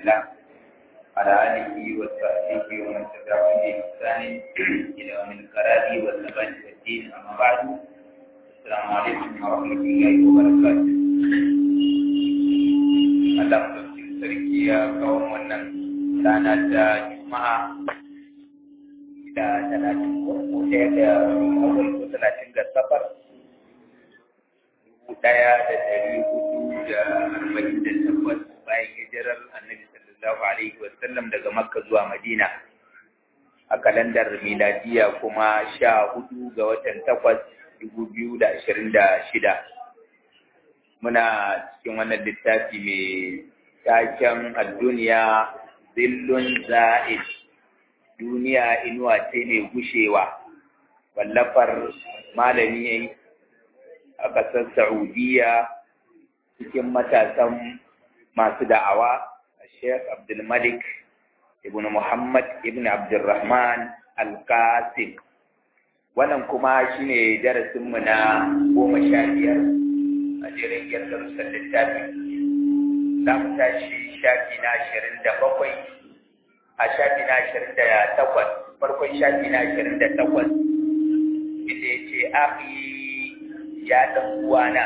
الله على آله وصحبه ومن تبعهم بإحسان إلى يوم القرار والثبات والدين أما بعد السلام عليكم ورحمة الله وبركاته Allah mutum sarki ya kawo wannan rana ta Juma'a da talatin ko ɗaya da kawai ko talatin ga safar dubu ɗaya da ɗari hudu da arba'in da takwas bayan hijirar annabi sallallahu alaihi wasallam daga makka zuwa madina a kalandar miladiya kuma sha hudu ga watan takwas dubu biyu da ashirin da shida muna cikin wannan littafi mai taken duniya zillun za'id duniya inuwa ce mai gushewa wallafar malami a ƙasar saudiya cikin matasan masu da'awa sheikh abdulmalik ibn muhammad ibn abdulrahman al-qasim wannan kuma shine darasinmu na goma sha biyar a jirin darussan littafi za mu tashi shafi na ashirin da bakwai a shafi na ashirin da takwas farkon shafi na ashirin da takwas inda ya ce ahi ya ɗan uwana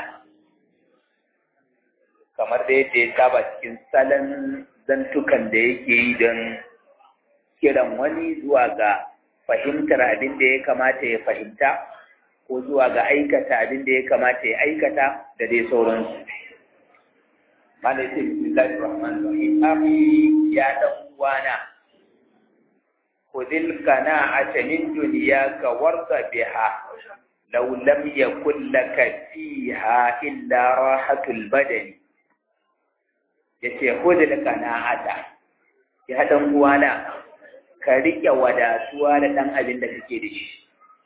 kamar da yadda ya saba cikin salon zantukan da yake yi don kiran wani zuwa ga fahimtar abin da ya kamata ya fahimta ko zuwa ga aikata abin da ya kamata ya aikata da dai sauransu. Mana ce Bismillahir Rahmanir Rahim. Abi ya dan uwana. Khudil qana'ata min dunyaka warda biha. Law lam yakul laka fiha illa rahatul badani. Yace khudil qana'ata. Ya dan uwana ka rike wadatuwa da dan abin da kake da shi.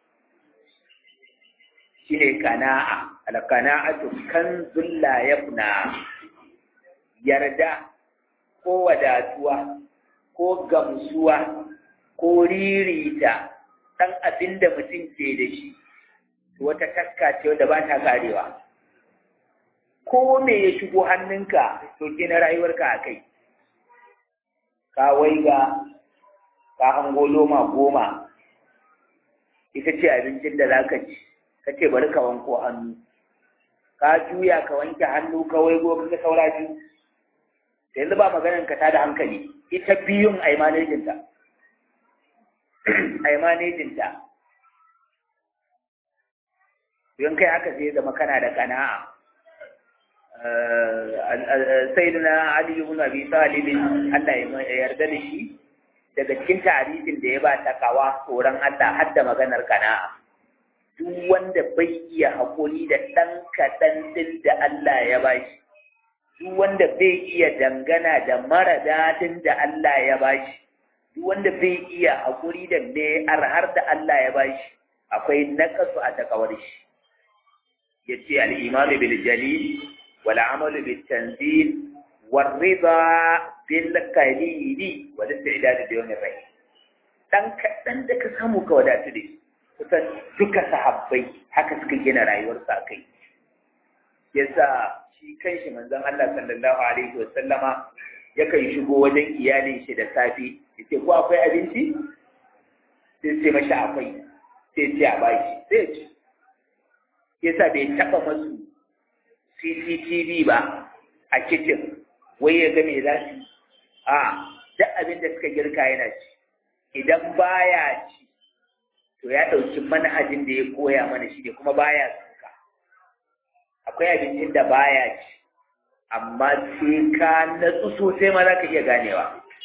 shine kana'a al-kana'atu kanzul la yafna yarda ko wadatuwa ko gamsuwa ko ririta dan abinda mutum ke da shi wata taska ce wanda ba ta karewa ko me ya shigo hannunka to gina rayuwarka a kai ka waiga ka hango loma goma ita ce abincin da za ka ci ka ce bari ka wanko hannu ka juya ka wanke hannu ka waigo ka saura biyu yanzu ba maganin ka tada hankali ita biyun ai manejinta ai manejinta don kai haka sai zama kana da kana'a sayyidina ali ibn abi talib Allah ya yarda da shi daga cikin tarihin da ya ba takawa tsoron Allah har da maganar kana'a duk wanda bai iya haƙuri da ɗan kaɗan ɗin da Allah ya ba shi, duk wanda bai iya dangana da mara daɗin da Allah ya ba shi, duk wanda bai iya haƙuri da me arhar da Allah ya ba shi, akwai naƙasu a takawar shi. Ya ce al'imanu bil jalil, wal amalu bil tanzil, wal riba bil kalili, wal istidad da yawmin rai. Dan kaɗan da ka samu ka wadatu da shi. kusan duka sahabbai haka suka gina rayuwarsa a kai yasa shi kanshi manzon Allah sallallahu alaihi wa sallama yakan shigo wajen iyalin shi da safe yace ko akwai abinci sai sai mashi akwai sai ce a baki sai ci yasa bai taba masu CCTV ba a kitchen wai ya ga me za su a duk abin da suka girka yana ci idan baya ci to ya ɗauki manhajin da ya koya mana shi ne kuma baya suka akwai abincin da baya ci amma sai ka natsu sosai ma za ka iya ganewa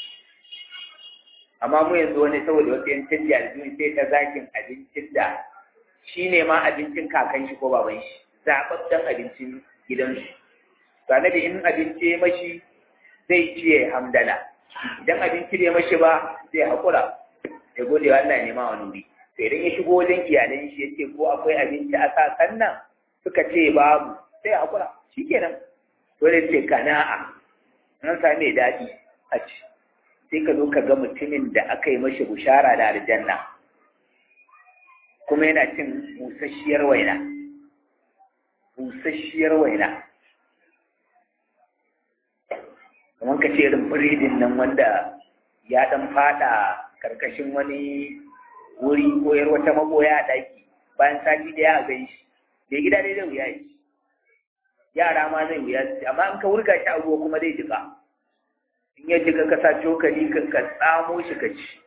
amma mu yanzu wani saboda wasu yan canji a duniya sai ta zakin abincin da shi ne ma abincin kakan shi ko baban shi zaɓaɓɓen abincin gidansu to annabi in abinci ya mashi zai ci ya hamdala idan abinci bai mashi ba zai haƙura ya gode wa Allah ya nema wani wuri to idan ya shigo wajen iyalan shi ya ce ko akwai abinci a sakan nan suka ce babu sai a hakura shikenan dole ce kana'a an sami daɗi a ci sai ka zo ka ga mutumin da aka yi mashi bushara da aljanna kuma yana cin busasshiyar waina busasshiyar waina kamar ka ce irin biredin nan wanda ya dan fada karkashin wani wuri ko yar wata maboya a daki bayan sati da ya gan shi da gida dai zai wuya shi yara ma zai wuya shi amma in ka wurga shi a ruwa kuma zai jika in ya jika ka sa cokali ka ka tsamo shi ka ci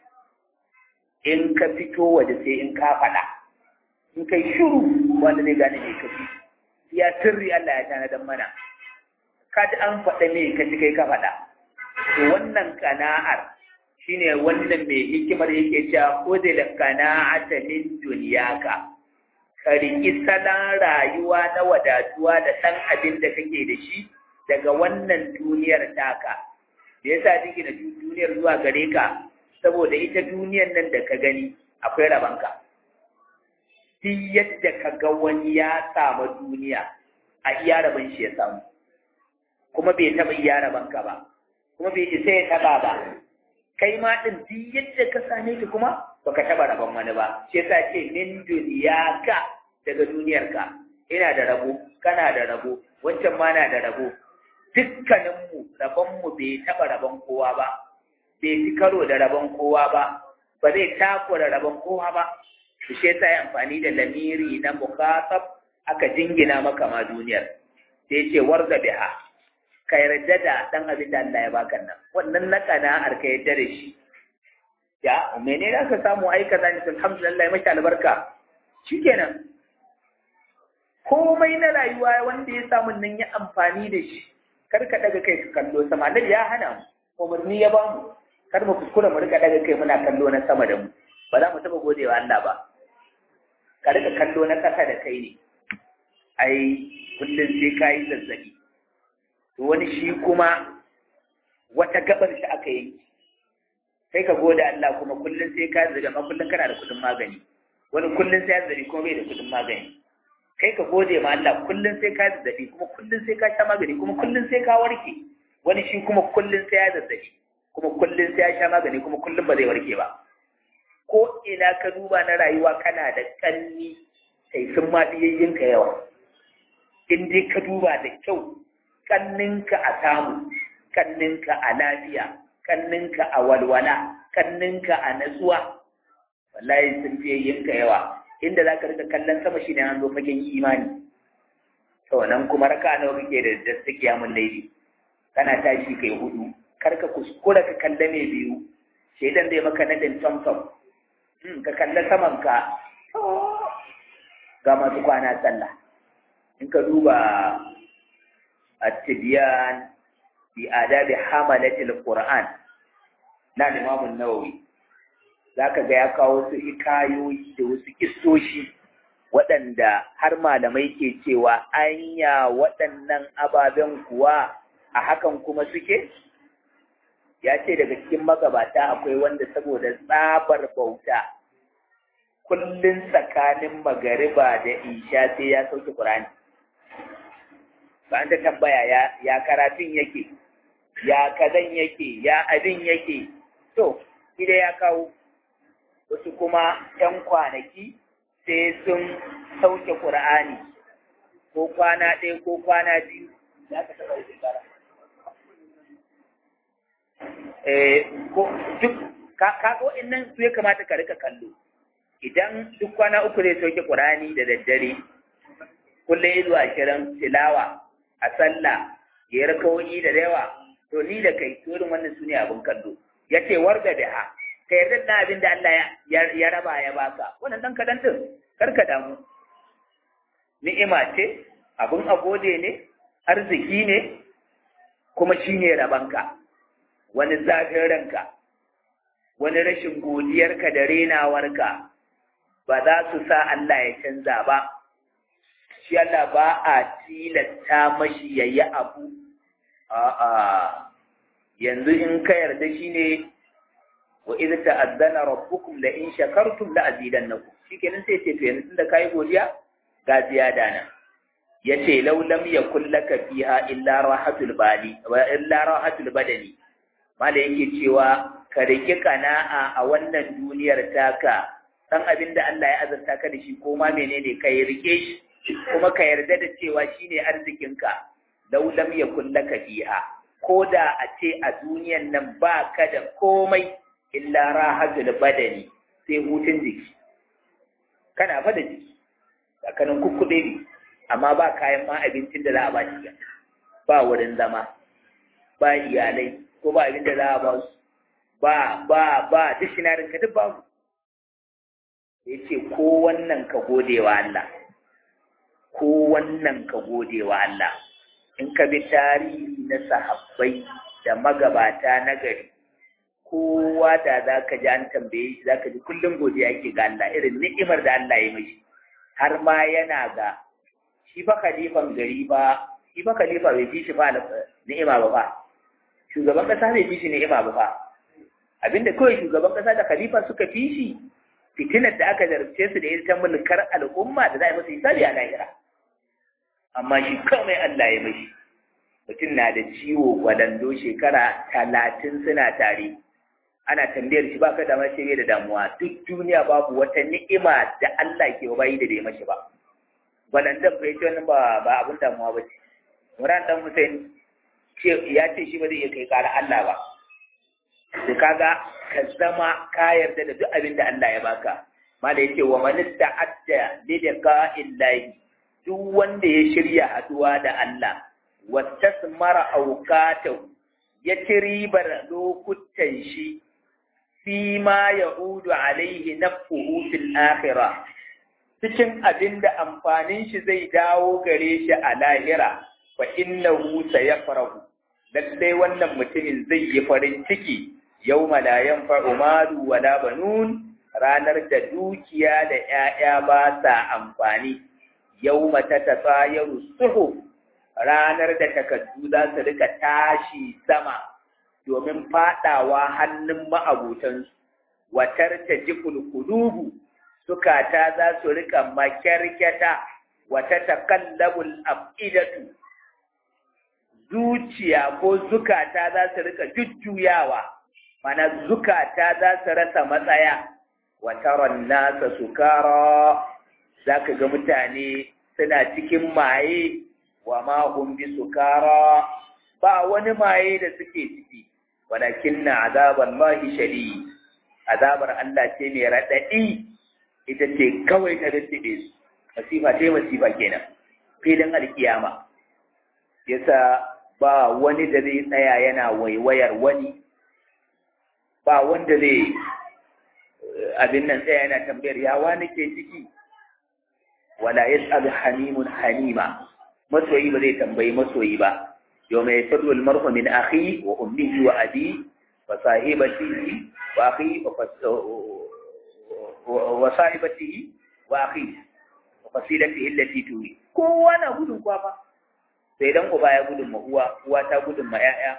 in ka fito waje sai in ka faɗa in kai shiru wanda zai gane mai kafi ya sirri Allah ya tanadar mana ka ji an faɗa me ka ci kai ka faɗa to wannan kana'ar shine wannan mai hikimar yake cewa khudil kana'ata min dunyaka ka riƙi salon rayuwa na wadatuwa da ɗan abin da kake da shi daga wannan duniyar taka da yasa jiki da duniyar zuwa gare ka saboda ita duniyar nan da ka gani akwai rabanka duk yadda ka ga wani ya samu duniya a iya rabon shi ya samu kuma bai taɓa iya rabanka ba kuma bai isa ya taɓa ba kai ma ɗin duk yadda ka same ki kuma baka taɓa rabon wani ba shi yasa ce min duniyaka daga duniyarka ina da rabo kana da rabo wancan ma na da rabo dukkaninmu rabonmu bai taɓa rabon kowa ba bai ci karo da rabon kowa ba ba zai takura rabon kowa ba su shi yasa yi amfani da lamiri na mukatab aka jingina maka ma duniyar sai ce warda biha ka yarda da dan abin da Allah ya baka nan wannan na kana'ar ka yarda da shi ya mene da ka samu ai kaza ne alhamdulillah ya maki albarka shikenan komai na rayuwa wanda ya samu nan ya amfani da shi kar ka daga kai ka kallo sama Allah ya hana mu umarni ya ba mu kar mu kuskura mu rika daga kai muna kallo na sama da mu ba za mu taba godewa Allah ba ka rika kallo na kasa da kai ne ai kullum sai ka yi zazzabi to wani shi kuma wata gabar shi aka yi sai ka gode Allah kuma kullum sai ka zaga ma kullum kana da kudin magani wani kullum sai ya zari kuma bai da kudin magani kai ka gode ma Allah kullum sai ka zazzabi kuma kullum sai ka sha magani kuma kullum sai ka warke wani shi kuma kullum sai ya zazzabi kuma kullum sai ya sha magani kuma kullum ba zai warke ba ko ina ka duba na rayuwa kana da kanni sai sun ma ka yawa in dai ka duba da kyau kanninka a samu kanninka a lafiya kanninka a walwala kanninka a natsuwa wallahi sun fiye yinka yawa inda za ka rika kallon sama shi ne an zo fagen imani to nan kuma raka nawa kake da da suke yamun laifi kana tashi kai hudu kar ka kuskura ka kalle mai biyu shaidan zai maka nadin tomtom ka kalle saman ka ga masu kwana sallah in ka duba at-tibyan bi adabi hamalatil qur'an na Imam Nawawi zaka ga ya kawo su hikayoyi da wasu kissoshi waɗanda har malamai ke cewa anya waɗannan ababen kuwa a hakan kuma suke ya ce daga cikin magabata akwai wanda saboda tsabar bauta kullum tsakanin magariba da isha sai ya sauke Qur'ani ba an ta tambaya ya ya karatun yake ya kazan yake ya abin yake to ida ya kawo wasu kuma ‘yan kwanaki sai sun sauke Qur'ani ko kwana ɗaya ko kwana biyu ya ka taɓa shekara eh ko duk ka ka nan su ya kamata ka rika kallo idan duk kwana uku zai sauke Qur'ani da daddare kullum izu ashirin tilawa a sallah ya rakawoyi da yawa to ni da kai to irin wannan sune abin kallo yace warga da ha ka yarda da abin da Allah ya raba ya baka wannan dan kadan din kar ka damu ni'ima ce abin agode ne arziki ne kuma shine rabanka wani zafin ranka wani rashin godiyarka da renawarka ba za su sa Allah ya canza ba shi Allah ba a tilasta mashi ya yi abu a'a yanzu in ka yarda shi ne wa idza ta'azzana rabbukum la in shakartum la azidannakum shikenan sai ce to yanzu da kai godiya ga ziyada nan yace law lam yakul laka fiha illa rahatul bali wa illa rahatul badani mala yake cewa ka rike kana'a a wannan duniyar taka san abin da Allah ya azurta ka da shi ko ma menene ka yi rike shi kuma ka yarda da cewa shine arzikinka law lam yakul laka fiha ko da a ce a duniyan nan ba ka da komai illa rahatul badani sai hutun jiki kana fa da jiki tsakanin kukkuɗe ne amma ba kayan ma abincin da za a ba shi ba wurin zama ba iyalai ko ba abin da za a ba su ba ba ba duk shinarin ka duk babu ya ce ko wannan ka gode wa Allah ko wannan ka gode wa Allah in ka bi tarihi na sahabbai da magabata na gari kowa da za ka ji an tambaye shi za ka ji kullum godiya yake ga Allah irin ni'imar da Allah ya mashi har ma yana ga shi fa khalifan gari ba shi fa khalifa bai fi shi fa ni'ima ba fa shugaban kasa bai fi shi ni'ima ba fa abinda kawai shugaban kasa da khalifa suka fi shi fitinar da aka zarce su da ita mulkar al'umma da za a yi masa hisabi a lahira amma shi kawai Allah ya mashi mutum na da ciwo gwadando shekara talatin suna tare ana tambayar shi baka da mace bai da damuwa duk duniya babu wata ni'ima da Allah ke bayi da bai mashi ba gwadandan bai ce wannan ba ba abun damuwa ba ce Imran dan Hussein ya ce shi ba zai iya kai kara Allah ba to kaga ka zama ka yarda da duk abin da Allah ya baka mala yace wa man ta'adda li liqa'illahi duk wanda ya shirya haduwa da Allah wa tasmara awqatahu ya ci ribar lokutan shi fi ma ya'udu alaihi nafsuhu fil akhirah cikin abin da amfanin shi zai dawo gare shi a lahira fa innahu sayafrahu lallai wannan mutumin zai yi farin ciki yau la yanfa'u malu wala banun ranar da dukiya da ‘ya'ya ba sa amfani yau mata ta tsayaru suhu ranar da takardu za su rika tashi sama domin fadawa hannun ma'abutansu watar ta ji kulkulubu sukata za su rika makyarkyata wata takallabul afidatu zuciya ko zukata za su rika jujjuyawa mana zukata za su rasa matsaya wa taron nasa sukara za ka ga mutane suna cikin maye wa mahun bi sukara ba wani maye da suke ciki walakin na azabar lahi shari azabar Allah ce mai raɗaɗi ita ce kawai ta rintiɗe su masifa ce masifa kenan filin alkiyama yasa ba wani da zai tsaya yana waiwayar wani ba wanda zai abin nan tsaya yana tambayar ya wani ke ciki wala yas'al hanimun hanima masoyi ba zai tambayi masoyi ba yau mai firru almarhu min akhi wa ummihi wa abi wa sahibatihi wa akhi wa sahibatihi wa akhi wa fasilatihi allati tuwi kowa na gudun kwafa sai dan uba ya gudun ma uwa uwa ta gudun ma 'ya'ya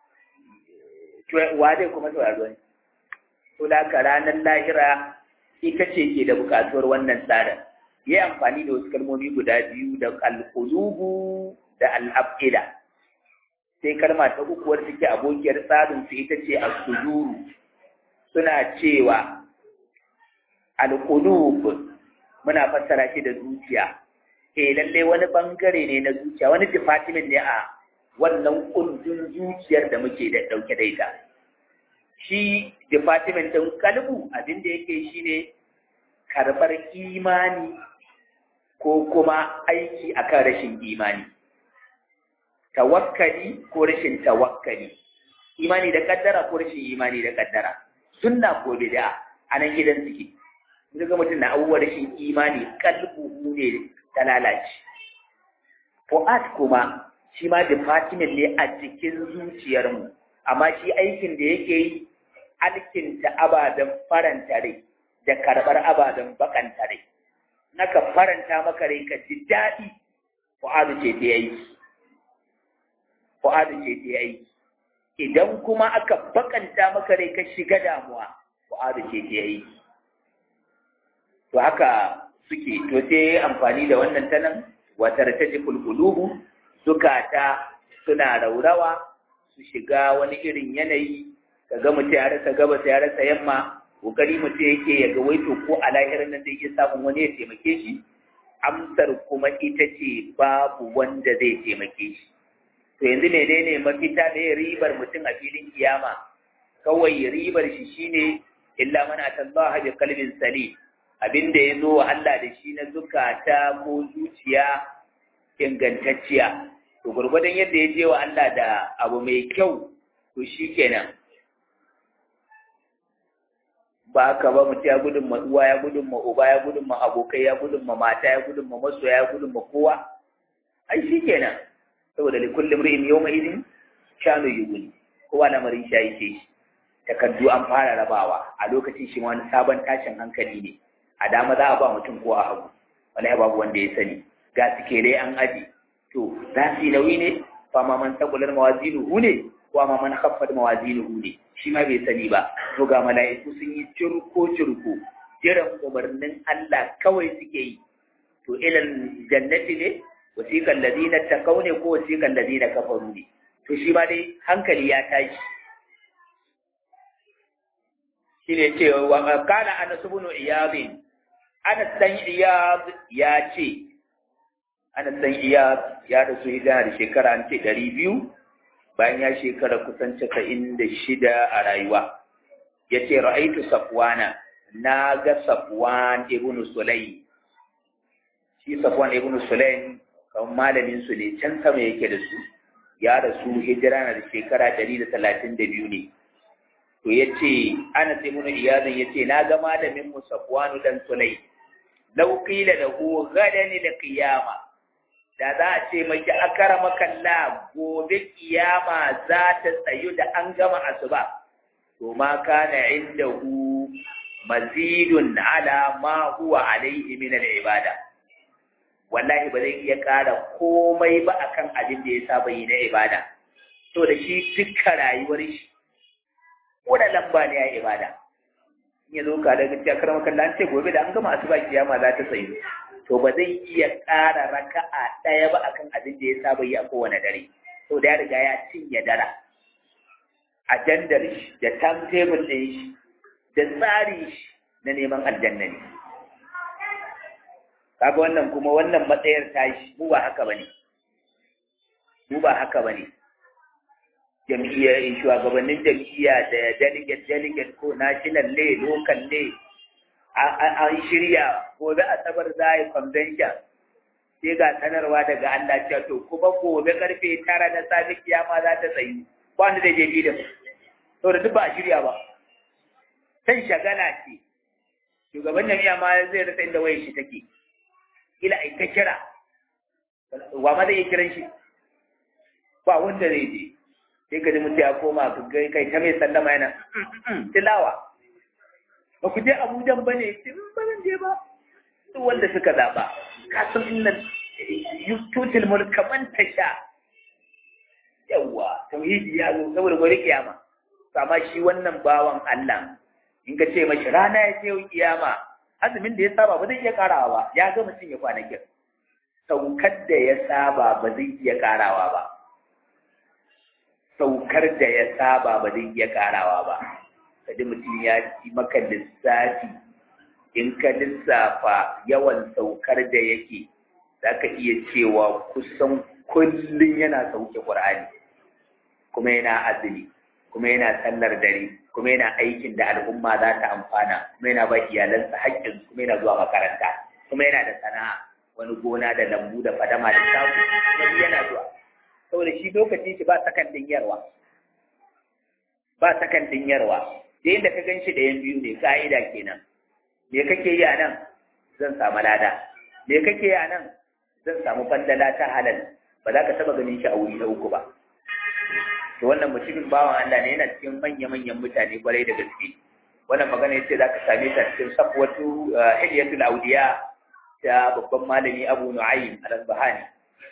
wa zai kuma sauraro ne to da ka ranar lahira ita ce ke da bukatuwar wannan tsarin yi amfani da wasu kalmomi guda biyu da alƙulubu da al'ab'ida sai kalma ta uku wadda take abokiyar tsarin su ita ce as-suduru suna cewa alƙulub muna fassara shi da zuciya eh lallai wani bangare ne na zuciya wani department ne a wannan kundin zuciyar da muke da ɗauke da ita. Shi department ɗin kalbu abin da yake shi ne karɓar imani ko kuma aiki akan rashin imani. Tawakkali ko rashin tawakkali. Imani da kaddara ko rashin imani da kaddara. Sunna ko bid'a a nan gidan suke. Ga mutum na abubuwa rashin imani kalbu ne ta lalace. Fu'ad kuma shi ma department ne a cikin zuciyarmu amma shi aikin da yake yi alkinta ababen faranta rai da karɓar ababen bakanta rai naka faranta maka rai ka ji daɗi fu'adu ce ta yi fu'adu ce ta yi idan kuma aka bakanta maka rai ka shiga damuwa fu'adu ce ta yi to haka suke to sai amfani da wannan tanan watar ta ji kulkulubu zukata suna raurawa su shiga wani irin yanayi ka ga mutum ya rasa gabas ya rasa yamma kokari mutum yake ya ga waito ko a lahirar nan zai iya samun wani ya taimake shi amsar kuma ita ce babu wanda zai taimake shi to yanzu menene mafita ne ribar mutum a filin kiyama kawai ribar shi shine illa man atallaha bi qalbin salim abinda ya zo wa Allah da shi na zukata ko zuciya ingantacciya to gurgurdan yadda ya je wa Allah da abu mai kyau to shikenan ba ka ba mutum ya gudun ma uwa ya gudun ma uba ya gudun ma abokai ya gudun ma mata ya gudun ma masoya ya gudun ma kowa ai shikenan saboda li kulli imrin yawma idin shanu yughni kowa lamarin shi yake shi takardu an fara rabawa a lokacin shi wani sabon tashin hankali ne a dama za a ba mutum ko a hagu wallahi babu wanda ya sani ga sikere an aji to za su yi nauyi ne fa ma man taqular mawazinuhu ne wa ma man khaffat mawazinuhu ne shi ma bai sani ba to ga mala'iku sun yi curko curko jiran umarnin Allah kawai suke yi to ilal jannati ne wasiqal ladina taqaw ne ko wasiqal ladina kafaru ne to shi ma dai hankali ya tashi shine ce wa kana anas ibn iyad anas dan iyad ya ce anas dan iyad ya rasu hijira da shekara an ce 200 bayan ya shekara kusan 96 a rayuwa yace ra'aitu safwana na ga safwan ibn sulaym shi safwan ibn sulaym kan malamin su ne can sama yake da su ya rasu hijira na da shekara 132 ne to yace Anas ibn Iyad yace na ga malamin mu Safwan dan Sulay law qila lahu gadan lil qiyama da za a ce maki akarama kalla gobe kiyama za ta tsayu da an gama asuba to ma kana indahu mazidun ala ma huwa alaihi min al ibada wallahi ba zai iya ƙara komai ba akan abin da ya saba yi na ibada to da shi dukkan rayuwar shi ko da lamba ne ya ibada in ya zo ka daga cikin karamar kallon an ce gobe da an gama asuba kiyama za ta tsayu to ba zai iya ƙara raka'a ɗaya ba akan abin da ya saba yi a kowane dare to da ya riga ya cinye dara ajandar shi da timetable ɗin shi da tsari shi na neman aljanna ne kaga wannan kuma wannan matsayar tashi mu ba haka bane mu ba haka bane jam'iyyar shugabannin jam'iyya da delegate delegate ko national ne local ne an shirya gobe asabar za a yi convention sai ga sanarwa daga Allah cewa to kuma gobe karfe tara na safe kiyama za ta tsayi wanda da je filin to da duk ba a shirya ba kan shagala ce shugaban jami'a ma zai rasa inda wayar shi take ila ai ta kira wa ma zai iya kiran shi ba wanda zai je sai ka ji mutum ya koma ka ga kai ta mai sallama yana tilawa ba ku je abujan ba ne ba zan je ba duk wanda suka zaɓa ka san innan tutul mulka man tasha yawa tauhidi ya zo saboda gobe kiyama amma shi wannan bawan Allah in ka ce mashi rana ya ce yau kiyama azumin da ya saba ba zai iya karawa ba ya ga mutum ya kwanakin saukar da ya saba ba zai iya karawa ba saukar da ya saba ba zai iya karawa ba kaji mutum ya ci maka lissafi in ka lissafa yawan saukar da yake za ka iya cewa kusan kullum yana sauke ƙur'ani kuma yana azumi kuma yana sallar dare kuma yana aikin da al'umma za ta amfana kuma yana ba iyalansa haƙƙin kuma yana zuwa makaranta kuma yana da sana'a wani gona da lambu da fadama da shago kuma yana zuwa saboda shi lokacin shi ba sakan din yarwa ba sakan din yarwa da yadda ka ganshi da yan biyu ne ka'ida kenan me kake yi a nan zan samu lada me kake yi a nan zan samu fandala ta halal ba za ka taba ganin shi a wuri na uku ba to wannan mutumin bawan Allah ne yana cikin manya-manyan mutane kwarai da gaske wannan magana yace za ka same ta cikin safwatu hilyatul awliya ta babban malami Abu Nu'aym al-Asbahani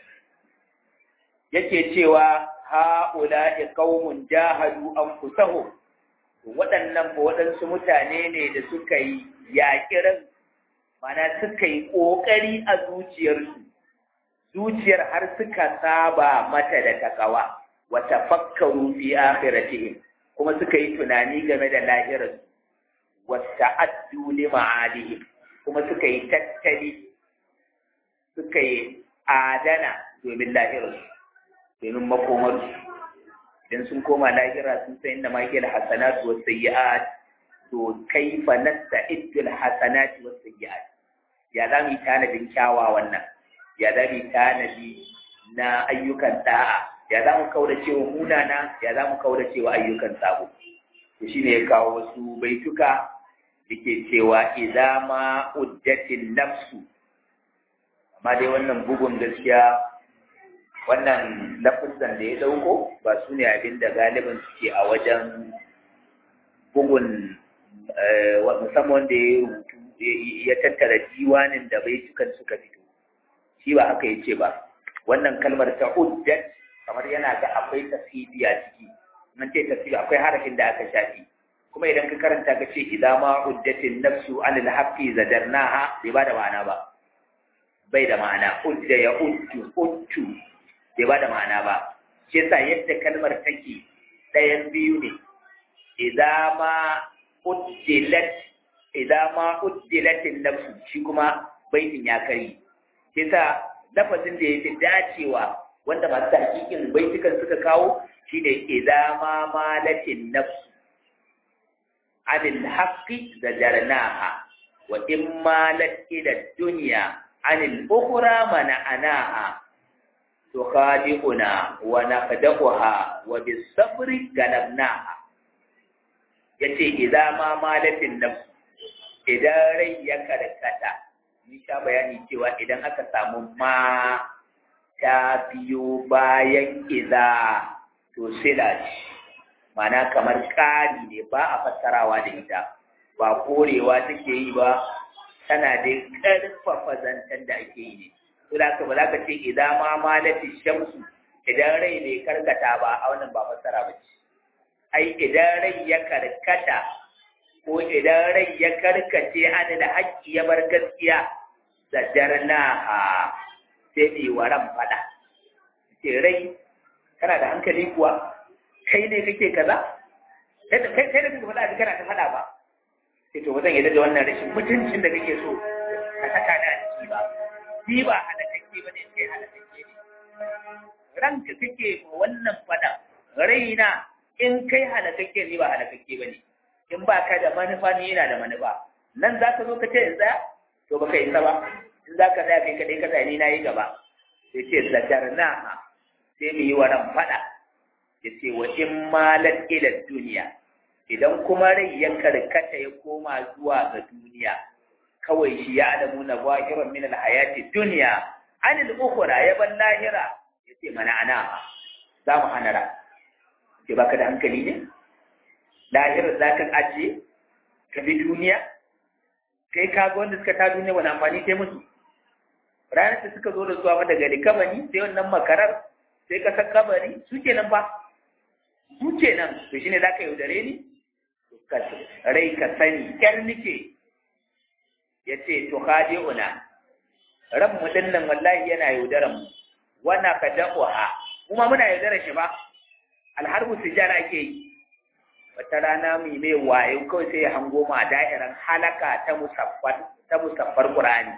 yake cewa ha'ula'i qaumun jahadu anfusahum waɗannan ba waɗansu mutane ne da suka yi yaƙirin mana suka yi ƙoƙari a zuciyarsu zuciyar har suka saba mata da takawa wa tafakkaru fi akhiratihim kuma suka yi tunani game da lahirarsu wa ta'addu li ma'adihim kuma suka yi tattali suka yi adana domin lahirarsu domin makomar idan sun koma lahira sun san inda ma yake da hasanatu was sayyi'at to kaifa nasta'idul hasanati was sayyi'at ya za mu yi tanadin kyawawan nan ya za mu yi tanadi na ayyukan da'a ya za mu kaura cewa munana ya za mu kaura cewa ayyukan sabo to shine ya kawo wasu baituka yake cewa idza ma uddatin nafsu amma dai wannan bugun gaskiya wannan lafizan da ya dauko ba su ne abin da galibin suke a wajen bugun musamman da ya rubutu ya tattara diwanin da baitukan suka fito shi ba haka yace ba wannan kalmar ta uddat kamar yana ga akwai tasiri a ciki nan ce tasiri akwai harafin da aka shafi kuma idan ka karanta ka ce idan ma uddatin nafsu anil haqqi zadarnaha bai ba da ma'ana ba bai da ma'ana udda ya uddu uddu bai ba da ma'ana ba shi yasa yadda kalmar take ɗayan biyu ne idan ma uddilat idan ma uddilatin nafsu shi kuma baitin ya kari shi yasa lafazin da yafi dacewa wanda masu hakikin baitukan suka kawo shine idan ma malatin nafsu anil haqqi zajarnaha wa in malat ila dunya anil ukhra mana'anaha tukhadi'una wa naqdahuha wa bis sabri galabnaha yace idan ma malatin nafs idan rai ya karkata mun sha bayani cewa idan aka samu ma ta biyo bayan idza to sila mana kamar ƙari ne ba a fassarawa da ita ba korewa take yi ba tana da ƙarfafa zancen da ake yi ne to da ka ba za ka ce idan ma malati shamsu idan rai bai karkata ba a wannan ba fassara ba ce ai idan rai ya karkata ko idan rai ya karkace ana da haƙƙi ya bar gaskiya da jarnaha sai mai waran fada ce rai kana da hankali kuwa kai ne kake kaza kai kai da kake faɗa kana ta faɗa ba sai to bazan yadda da wannan rashin mutuncin da kake so ka saka da ciki ba ni ba halakakke ba ne kai halakakke ne ranka kake ma wannan faɗa raina in kai halakakke ni ba halakakke ba ne in ba ka da manufa ni yana da manufa nan za ka zo ka ce in tsaya to baka isa ba in za ka tsaya kai kaɗai ka tsaya ni na yi gaba sai ce zakarna sai mu yi wa ran faɗa ya ce wa in malat ila duniya idan kuma rai ya karkata ya koma zuwa ga duniya kawai shi ya adamu na zahiran min alhayati duniya anil ukhra ya ban lahira ya ce mana ana za mu hana ra ce baka da hankali ne lahirar za ka ajiye ka bi duniya kai ka ga wanda suka ta duniya wani amfani kai musu ranar da suka zo da zuwa daga likabani sai wannan makarar sai ka san kabari su kenan ba su kenan to shine za ka yaudare ni rai ka sani kyar nike ya ce to kaje una ran mu dinnan wallahi yana yaudaran mu wana ka da'uha kuma muna yaudarar shi ba alharbu sijara ake yi wata rana mai mai wayo kawai sai ya hango ma da'iran halaka ta musaffar ta musaffar qur'ani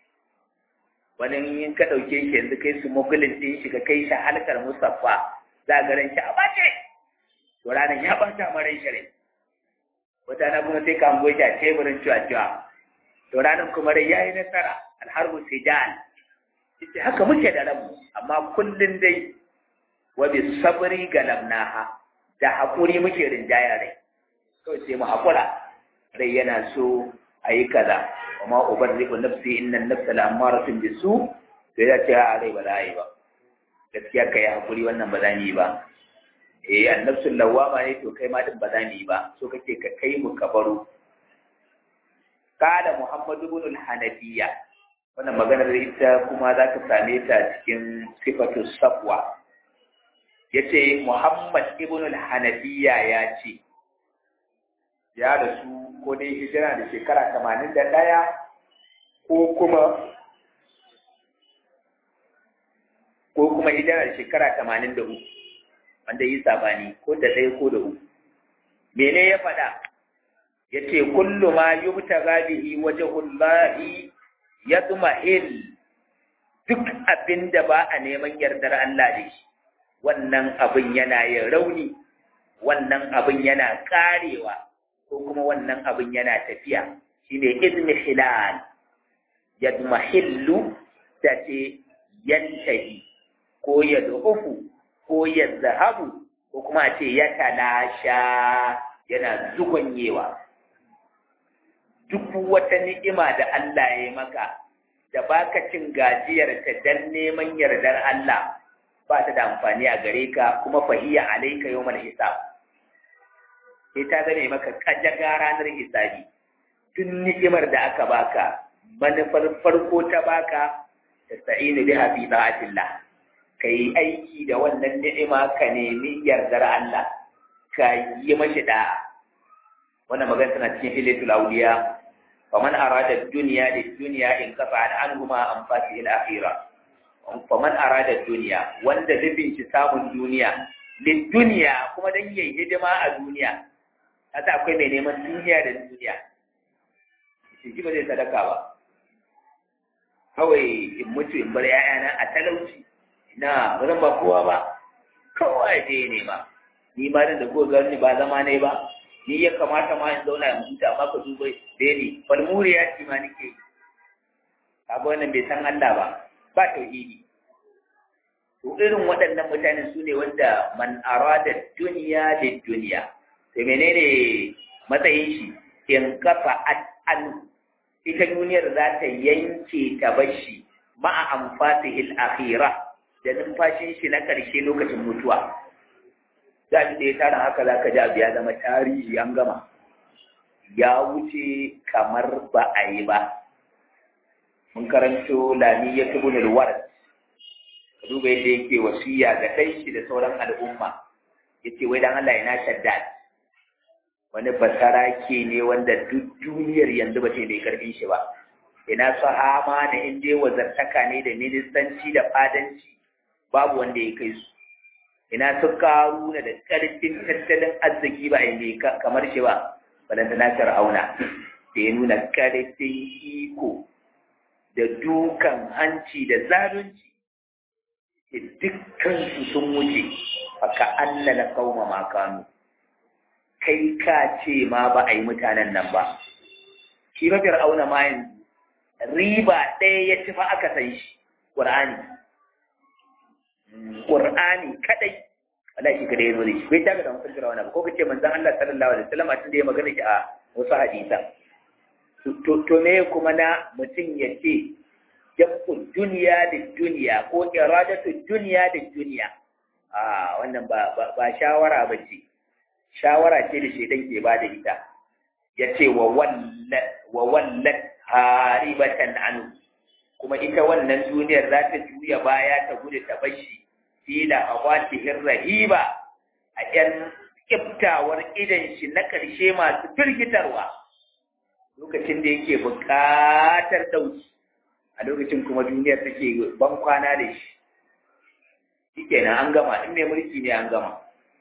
wani in ka ɗauke shi yanzu kai su mogulin ɗin shi ka kai shi halkar musaffa za ga ran shi a bace to ranar ya bata ma ran shi wata na kuma sai ka hango shi a teburin cuwa-cuwa to ranar kuma rai ya yi nasara alharbu sijan ita haka muke da ranmu amma kullum dai wa bi sabri galamnaha da haƙuri muke rinjaya rai kawai sai mu haƙura rai yana so a yi kaza وما أبرئ نفسي إن النفس لأمارة بالسوء sai ya ce a rai ba za a yi ba gaskiya ka yi hakuri wannan ba za ni yi ba eh annabsul lawama ne to kai ma din ba za ni yi ba so kake ka kai mu kabaru kada muhammad ibn al-hanafiya wannan maganar ita kuma za ka same ta cikin sifatu safwa yace muhammad ibn al-hanafiya ya ce ya rasu ko dai hijira da shekara tamanin da ɗaya ko kuma ko kuma hijira da shekara tamanin da uku wanda yi sabani ko da ɗaya ko da uku mene ya faɗa ya ce kullu ma yi wuta gabihi waje hullahi ya tsuma duk abin da ba a neman yardar Allah da shi wannan abin yana yin rauni wannan abin yana karewa ko kuma wannan abin yana tafiya shine izmihilal yadmahillu da ce yantahi ko yad'ufu ko yadhahabu ko kuma a ce ya talasha yana zugonyewa duk wata ni'ima da Allah ya maka da baka cin gajiyarta dan neman yardar Allah ba ta da amfani a gare ka kuma fahiya alaika yawmal hisab sai ta zame maka kajaga ranar hisabi duk ni'imar da aka baka manufar farko ta baka tasta'inu biha fi ta'atillah kai aiki da wannan ni'ima ka nemi yardar Allah ka yi mashi da'a wannan magana tana cikin ilatul awliya faman arada dunya lid dunya in kafa anhuma anfasi al akhirah faman arada dunya wanda nufin shi samun duniya lid dunya kuma dan yayi hidima a duniya haka akwai mai neman duniya da duniya shi ba zai sadaka ba kawai in mutu in bar ‘ya'yana a talauci na ba zan ba kowa ba kowa ya je ne ma ni ma da ko gani ba zama ne ba ni ya kamata ma in zauna in huta amma ka duba da ni falmuri ya ci ma nake kaga wannan bai san Allah ba ba tauhidi to irin waɗannan mutanen su ne wanda man arada duniya da duniya to menene matsayin shi in kafa an ita duniyar za ta yanke ta bashi ma'a amfatihil akhira da numfashin shi na ƙarshe lokacin mutuwa za da ya tara haka za ka ji abu ya zama tarihi an gama ya wuce kamar ba a yi ba mun karanto lami ya fi gunul war duba yadda yake wasiya ga ɗan shi da sauran al'umma ya ce wai dan Allah yana shaddad wani basarake ne wanda duk duniyar yanzu ba ce mai karfin shi ba ina sahama da in dai wazartaka ne da ministanci da fadanci babu wanda ya kai su ina su karuna da karfin tattalin arziki ba inda kamar shi ba balanta na fir'auna da ya nuna karfin iko da dukan hanci da zalunci dukkan su sun wuce faka annala kauma makanu kai ka ce ma ba a yi mutanen nan ba shi ba fir'auna ma yanzu riba ɗaya ya ci fa aka san shi ƙur'ani ƙur'ani kadai Allah shi kadai ya zo da shi bai taga da mutum fir'auna ba ko kace manzon Allah sallallahu alaihi wasallam a tunda ya magana shi a wasu hadisa to me kuma na mutum ya ce jabu duniya da duniya ko iradatu duniya da duniya a wannan ba ba shawara ba ce shawara ce da shedan ke ba da ita ya ce wa wallat haribatan anu kuma ita wannan duniyar za ta juya baya ta gudu ta bashi fila a watihin rahiba a ‘yan kiftawar idan shi na ƙarshe masu firgitarwa lokacin da yake buƙatar ɗauki a lokacin kuma duniyar take ban kwana da shi shi kenan an gama in mai mulki ne an gama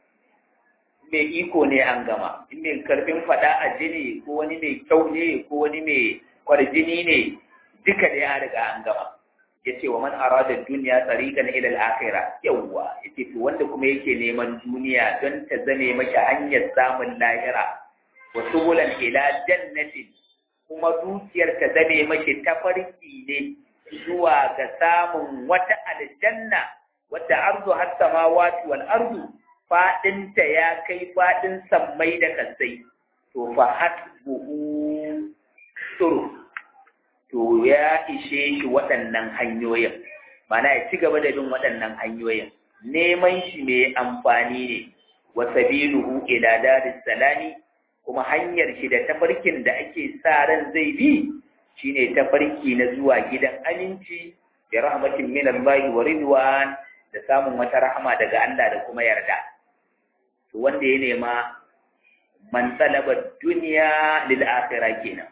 mai iko ne an gama in mai karfin fada a jini ko wani mai kyau ne ko wani mai kwarjini ne duka da ya riga an gama ya ce wa man arada duniya tsarikan ila al-akhira yawwa yace to wanda kuma yake neman duniya don ta zame maka hanyar samun lahira wa subulan ila jannatin kuma dukiyar ta zame maki tafarki ne zuwa ga samun wata aljanna wadda arzu har samawati wal ardu faɗinta ya kai faɗin sammai da kasai to fa hasbuhu suru to ya ishe shi waɗannan hanyoyin mana ya ci gaba da bin waɗannan hanyoyin neman shi mai amfani ne wa sabiluhu ila daris salami kuma hanyar shi da tafarkin da ake sa ran zai bi shine tafarki na zuwa gidan aminci da rahmatin min Allah wa ridwan da samun wata rahama daga Allah da kuma yarda to wanda ya nema man talaba dunya lil akhirah kenan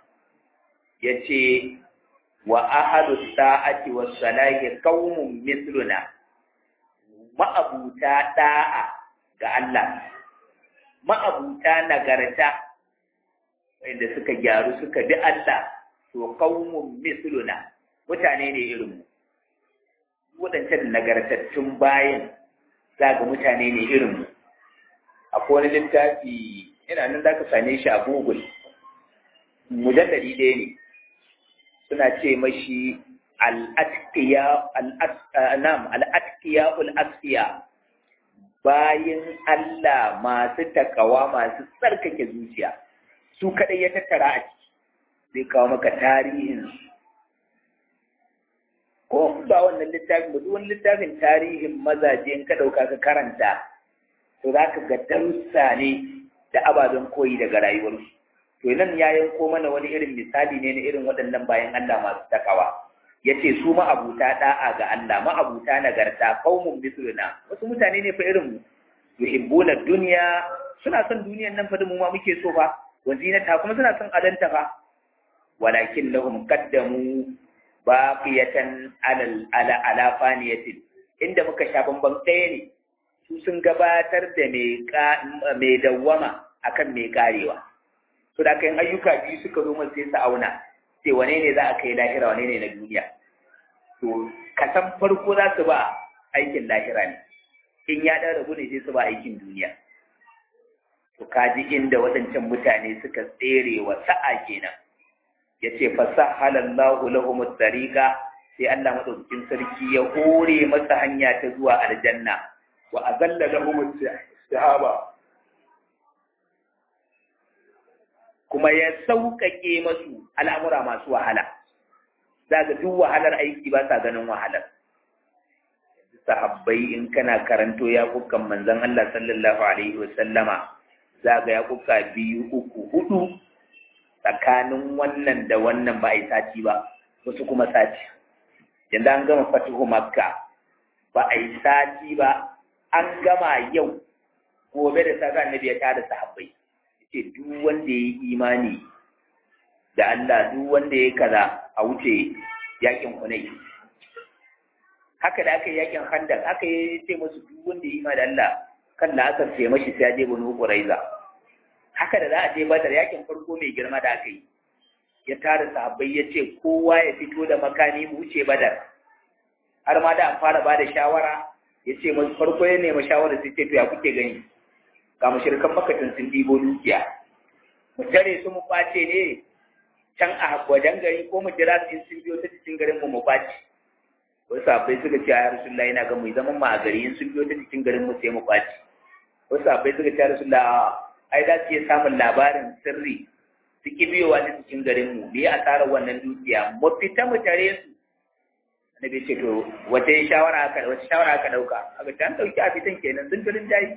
yace wa ahadu sa'ati was salahi qaumun mithluna ma'abuta da'a ga Allah ma'abuta nagarta wanda suka gyaru suka bi Allah to qaumun mithluna mutane ne irin mu wadancan nagartattun bayan za ga mutane ne irin mu akwai wani littafi yana nan za ka same shi a google mujalladi ɗaya ne suna ce mashi al'atkiya ul'asfiya bayan Allah masu takawa masu tsarkake zuciya su kaɗai ya tattara a ciki zai kawo maka tarihin ko ba wannan littafin ba duk wani littafin tarihin mazaje in ka ɗauka ka karanta to za ka ga darussa ne da ababen koyi daga rayuwarsu to nan ya yanko mana wani irin misali ne na irin waɗannan bayan Allah masu takawa ya ce su ma'abuta ɗa'a ga Allah ma'abuta nagarta kaumun misluna wasu mutane ne fa irin mu yuhibbuna duniya suna son duniyan nan fa da mu ma muke so fa wa zinata kuma suna son adanta fa walakin lahum qaddamu baqiyatan ala ala ala faniyatin inda muka sha bamban ɗaya ne su sun gabatar da mai dawwama akan mai karewa so da kan ayyuka biyu suka zo sai su auna sai wane ne za a kai lahira wane ne na duniya to kasan farko za su ba aikin lahira ne in ya ɗan rabu ne sai su ba aikin duniya to kaji inda waɗancan mutane suka tsere wa sa'a kenan ya ce fasahalallahu lahum tariqa sai Allah madaukakin sarki ya hore masa hanya ta zuwa aljanna wa azalla lahum sahaba kuma ya sauƙaƙe masu al'amura masu wahala za ga duk wahalar aiki ba sa ganin wahalar sahabbai in kana karanto ya kukan manzon Allah sallallahu alaihi wasallama za ga ya kuka biyu uku hudu tsakanin wannan da wannan ba a yi sati ba wasu kuma sati yanzu an gama fatihu makka ba a yi sati ba an gama yau gobe da safe annabi ya tada sahabbai ce duk wanda ya yi imani da Allah duk wanda ya kaza a wuce yakin hunai haka da aka yi yakin handak aka yi ce masu duk wanda ya yi imani da Allah kan da aka ce mashi sai ya je banu quraiza haka da za a je badar yakin farko mai girma da aka yi ya tara sahabbai ya ce kowa ya fito da makami mu wuce badar har ma da an fara ba da shawara ya ce masu farko ya nema shawara sai ce to ya kuke gani ga mashirkan makatun sun ɗibo dukiya mu tare su mu ɓace ne can a wajen gari ko mu jira su in sun biyo ta cikin garin mu mu ɓace wasu abai suka ce a rasulullah yana ga mu zaman mu a gari in sun biyo ta cikin garin mu sai mu ɓace wasu abai suka ce a rasulullah ai za su iya samun labarin sirri su ki biyowa ta cikin garin mu me asarar wannan dukiya mu fita mu tare su annabi ce to wace shawara aka wace shawara aka dauka aka ce an dauki a fitan kenan sun garin jayi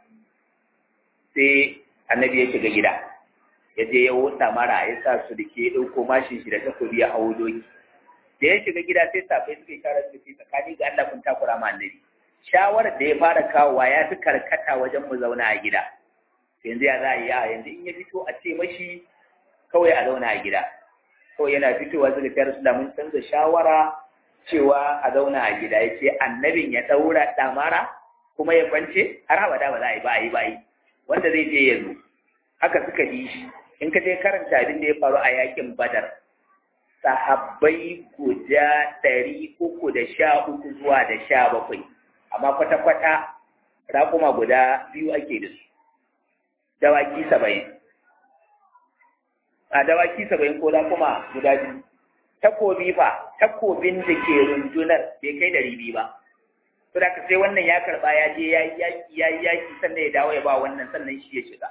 sai annabi ya shiga gida ya je ya wuta mara ya sa su da ke ɗauko mashin shi da takobi ya hawo doki da ya shiga gida sai safai suka yi shawara suka ce tsakani ga Allah kun takura ma annabi shawarar da ya fara kawowa ya fi karkata wajen mu zauna a gida yanzu ya za a yi a yanzu in ya fito a ce mashi kawai a zauna a gida kawai yana fitowa suka ce rasu mun canza shawara cewa a zauna a gida ya ce annabin ya ɗaura ɗamara kuma ya kwance har abada ba za a yi ba a yi ba a yi wanda zai je ya zo haka suka yi shi in ka je karanta abin da ya faru a yakin badar sahabbai guda ɗari uku da sha uku zuwa da sha bakwai amma kwata-kwata raƙuma guda biyu ake da su dawaki saba'in a dawaki saba'in ko raƙuma guda biyu takobi fa takobin da ke rundunar bai kai ɗari biyu ba to da sai wannan ya karba ya je ya yi yaki ya yi yaki sannan ya dawo ya ba wannan sannan shi ya shiga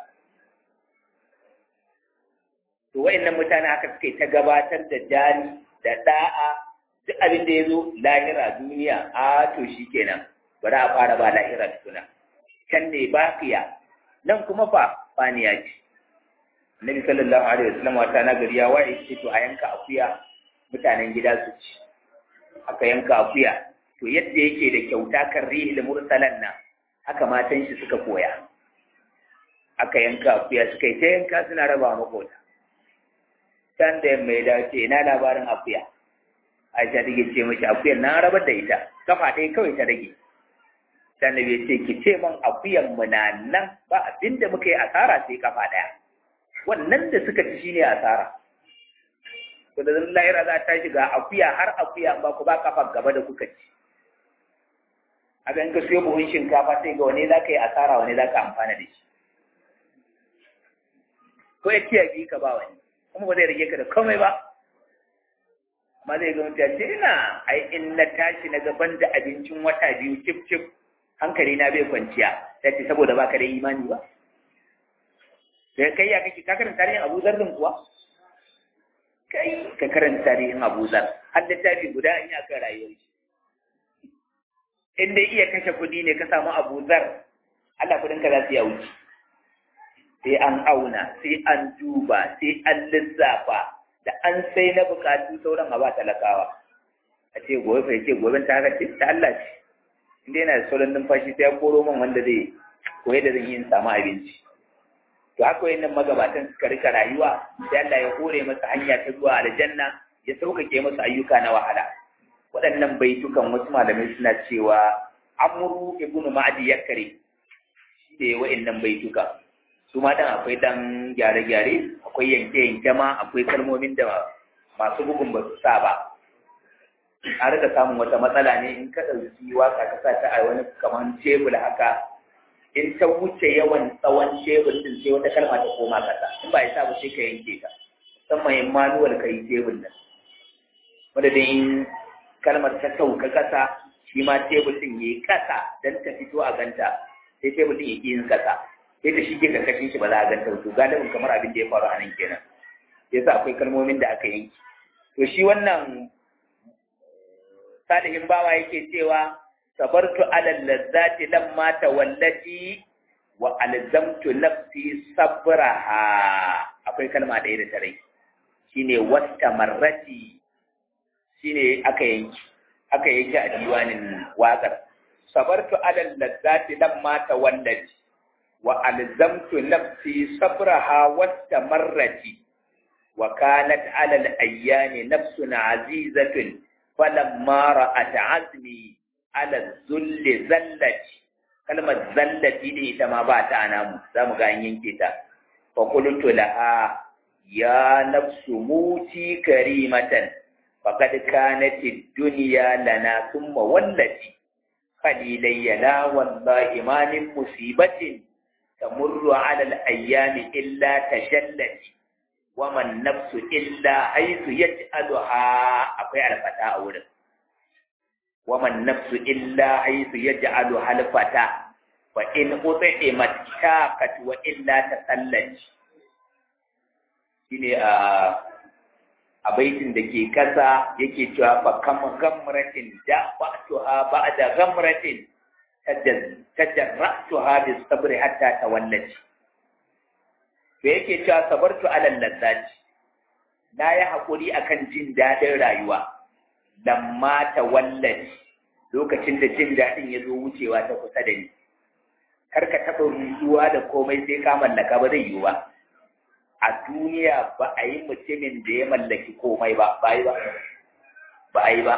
to wayannan mutane haka suke ta gabatar da jari da da'a duk abin da ya zo lahira duniya a to shi kenan bari a fara ba lahira tukuna can ne bakiya nan kuma fa faniya ce Nabi sallallahu alaihi wasallam wata na gari ya waye ce to a yanka akuya mutanen gida su ci aka yanka akuya to yadda yake da kyauta kan rihil mursalan nan haka matan shi suka koya aka yanka akuya suka yi ta yanka suna raba makota can da mai dace ina labarin akuya aisha take ce mashi akuyar na rabar da ita kafa ɗaya kawai ta rage can da bai ce ki ce man akuyan mu na nan ba abinda muka yi asara sai kafa ɗaya wannan da suka ci shine asara to da zan lahira za ta shiga akuya har akuya ba ku ba kafa gaba da kuka ci a ga in ka siyo buhun shinkafa sai ga wani za ka yi asara wani za ka amfana da shi ko ya ciya biyu ka ba wani kuma ba zai rage ka da komai ba amma zai ga mutum ce ina ai in na tashi na gaban da abincin wata biyu cif cif hankali na bai kwanciya ta ce saboda baka da imani ba da kai ya kake ka karanta tarihin Abu Zar din kuwa kai ka karanta tarihin Abu Zar har littafi guda in ya kan rayuwar shi in dai iya kashe kuɗi ne ka samu Abu Zar Allah kudin ka za su ya wuce sai an auna sai an duba sai an lissafa da an sai na bukatu sauran a ba talakawa a ce gobe fa ce gobe ta haka ce ta Allah ce inda yana da sauran numfashi sai ya koro min wanda zai koyi da zan yi in samu abinci to haka wayannan magabatan suka rika rayuwa sai Allah ya hore masa hanya ta zuwa aljanna ya sauƙaƙe masa ayyuka na wahala waɗannan baitukan wasu malamai suna cewa amru ibnu ma'adi yakare shi da wayannan baitukan su ma dan akwai dan gyare-gyare akwai yanke-yanke ma akwai kalmomin da masu bugun ba su sa ba a rika samun wata matsala ne in ka ɗauki waka ka sa ta a wani kamar tebul haka in ta wuce yawan tsawon tebul din sai wata kalma ta koma kasa in ba ya sa ba sai ka yanke ta musamman in manuwal ka yi tebul nan wanda da in kalmar ta sauka kasa shi ma tebul din ya yi kasa don ta fito a ganta sai tebul din ya ƙi yin kasa sai ta shige karkashin shi ba za a ganta to galibin kamar abin da ya faru a nan kenan yasa akwai kalmomin da aka yanki to shi wannan salihin bawa yake cewa sabartu ala lazzati lamma tawallati wa alzamtu nafsi sabraha akwai kalma ɗaya da tare shine wasta marrati shine aka yanki aka yanki a diwanin waƙar sabartu ala lazzati lamma tawallati wa alzamtu nafsi sabraha wasta marrati wa kanat ala al-ayyami nafsun azizatun falamma ra'at azmi ala zulli zallati kalmar zallati ne ita ma ba ta namu za mu ga an yanke ta fa qultu laha ya nafsu muti karimatan faqad kanat ad-dunya lana thumma wallati qalilayya la wallahi ma min musibatin tamurru ala al-ayyami illa tashallati wama nafsu illa haythu yaj'aluha akwai alfata a wurin wama nafsu illa haythu yaj'alu halfata wa in utimat shaqat wa illa tasallaj shine a a baitin da ke kasa yake cewa fa kam gamratin da ba'tuha ba'da gamratin tajarratuha bis sabri hatta tawallati to yake cewa sabartu alal lazzati na yi haƙuri akan jin daɗin rayuwa lamma ta wallaci lokacin da jin daɗin ya zo wucewa ta kusa da ni kar ka taɓa rujuwa da komai sai ka mallaka ba zai yiwu ba a duniya ba a yi mutumin da ya mallaki komai ba ba yi ba ba a yi ba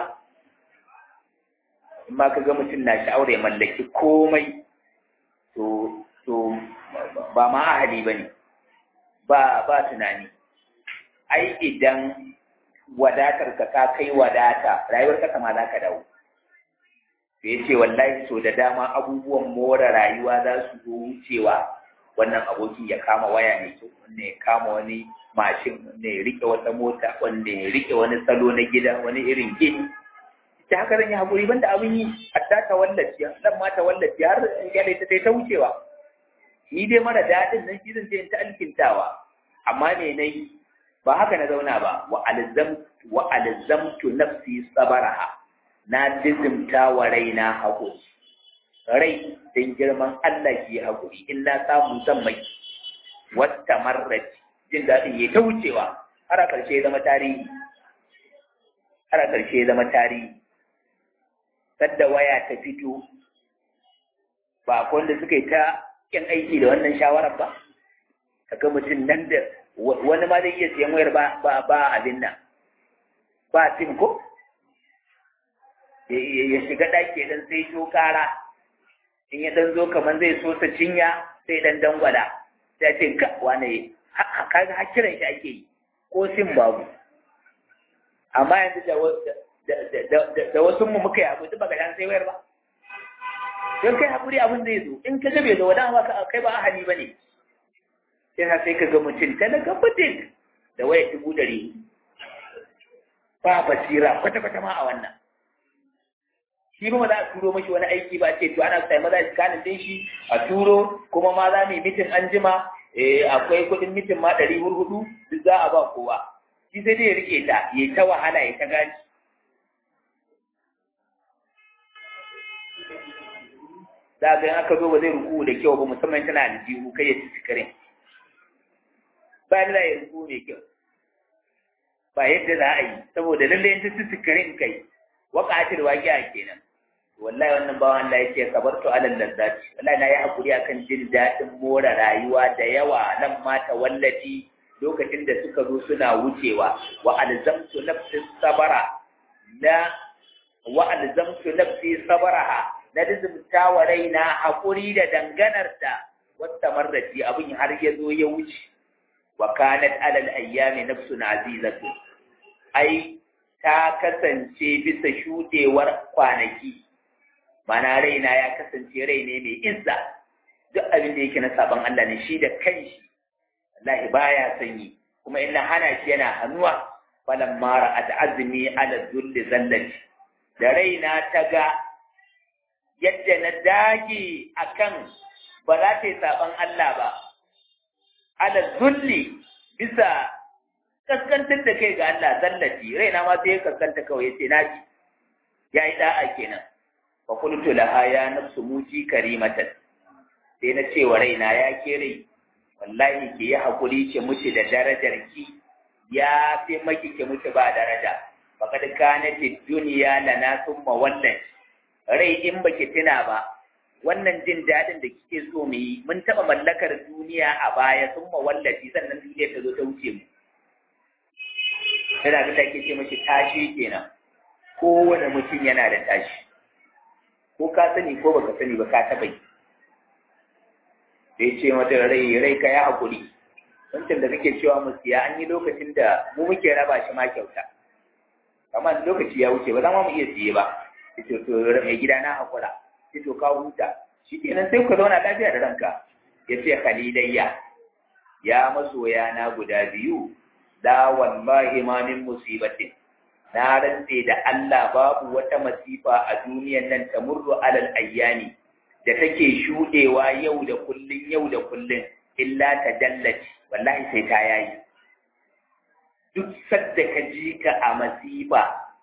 in ma ka ga mutum na sha'awar ya mallaki komai to to ba ma ahali ba ne ba ba tunani ai idan wadatar ka ka kai wadata rayuwar ka ma za ka dawo da ya ce wallahi so da dama abubuwan more rayuwa za su zo wucewa wannan aboki ya kama waya ne kyau wanda ya kama wani mashin wanda ya rike wata mota wanda ya rike wani salo na gida wani irin gini ta haka zan yi haƙuri banda abin yi hatta ta wallafi dan ma ta wallafi har in gyale ta ta wucewa ni dai mara daɗin nan shi zan je ta alkintawa amma me nayi ba haka na zauna ba wa alzam wa alzamtu nafsi sabaraha na dizimta wa raina haƙuri rai don girman Allah ki haƙuri in na samu zan mai wata marrati jin daɗin ya ta wucewa har a ƙarshe zama tarihi har a ƙarshe zama tarihi sadda waya ta fito ba akwai wanda suka yi ta yin aiki da wannan shawarar ba kaga mutum nan da wani ma zai iya siyan wayar ba ba abin nan ba sim ko ya shiga ɗaki dan sai to kara in ya dan zo kamar zai so ta cinya sai dan dangwala sai ce ka wane kaga har kiran shi ake yi ko sim babu amma yanzu da da wasu mu muka yi abu duk baka dan sai wayar ba don kai haƙuri abin zai zo in ka gabe da wada ba kai ba ahali ba ne sai sai ka ga mutum talaka fitin da waya dubu ɗari ba basira kwata-kwata ma a wannan shi ba za a turo mashi wani aiki ba ce to ana sai maza iskanin din shi a turo kuma ma za mu yi mitin an jima akwai kuɗin mitin ma ɗari hurhudu duk za a ba kowa shi sai dai ya rike ta ya ta wahala ya ta gaji za ga aka zo ba zai ruku da kyau ba musamman tana da jihu kai ya ci sikarin ba da ya ruku mai kyau ba yadda za a yi saboda lallai in ta ci sikarin kai waƙatil waƙiya kenan wallahi wannan bawan Allah yake sabartu alal lazzati wallahi na yi hakuri akan jin daɗin more rayuwa da yawa nan mata wallafi lokacin da suka zo suna wucewa wa alzamtu nafsi sabara na wa alzamtu nafsi sabaraha na dizumta wa raina hakuri da danganar da wata marrati abin har ya zo ya wuce wa kanat alal ayyami nafsun azizatu ai ta kasance bisa shudewar kwanaki mana raina ya kasance rai ne mai izza duk abin da yake na sabon Allah ne shi da kanshi wallahi baya sanyi kuma ina hana shi yana hannuwa falan mara at azmi ala zulli zallati da raina ta ga yadda na dage akan ba za ta yi sabon Allah ba ala zulli bisa kaskantar da kai ga Allah zallati raina ma sai ya kaskanta kawai yace naji yayi da'a kenan fa qultu laha ya nafsu muji karimatan sai na ce wa raina ya ke rai wallahi ki yi hakuri ki mutu da darajar ki ya fi maki ki mutu ba daraja faqad kanat ad-dunya lana thumma wannan rai in baki tuna ba wannan jin dadin da kike so mu yi mun taba mallakar duniya a baya thumma wallahi sannan duniya ta zo ta wuce mu yana abin da ake ce mashi tashi kenan kowane mutum yana da tashi ko ka sani ko baka sani ba ka taɓa yi sai ce mata rai rai ka ya haƙuri wancan da kake cewa mu siya an yi lokacin da mu muke raba shi ma kyauta amma lokaci ya wuce ba za mu iya siye ba sai to to mai gida na haƙura sai to ka huta shi kenan sai ku zauna lafiya da ranka ya ce khalilayya ya masoya na guda biyu la wallahi ma min musibatin na rantse da Allah babu wata masifa a duniyan nan ta murru alal ayyami da take shudewa yau da kullun yau da kullun illa ta dallaci wallahi sai ta yayi duk sadda ka ji ka a masifa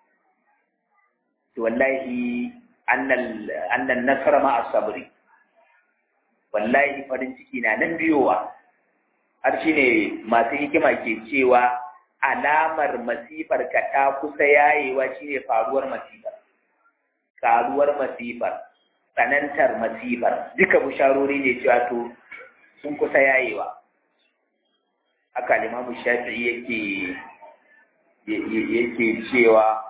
to wallahi annal annal nasara ma asabri wallahi farin ciki na nan biyowa har shi ne masu hikima ke cewa alamar masifar ka ta kusa yayewa shi ne faruwar masifar karuwar masifar tsanantar masifar duka bisharori ne cewa to sun kusa yayewa haka limamu shafi'i yake yake cewa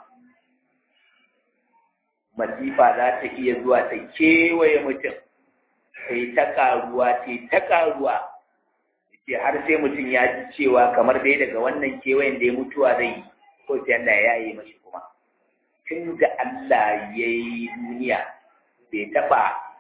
masifa za ta iya zuwa ta kewaye mutum sai ta karuwa sai ta karuwa ce har sai mutum ya ji cewa kamar dai daga wannan kewayen da ya mutuwa zai yi ko sai Allah ya yi mashi kuma tun da Allah ya yi duniya bai taɓa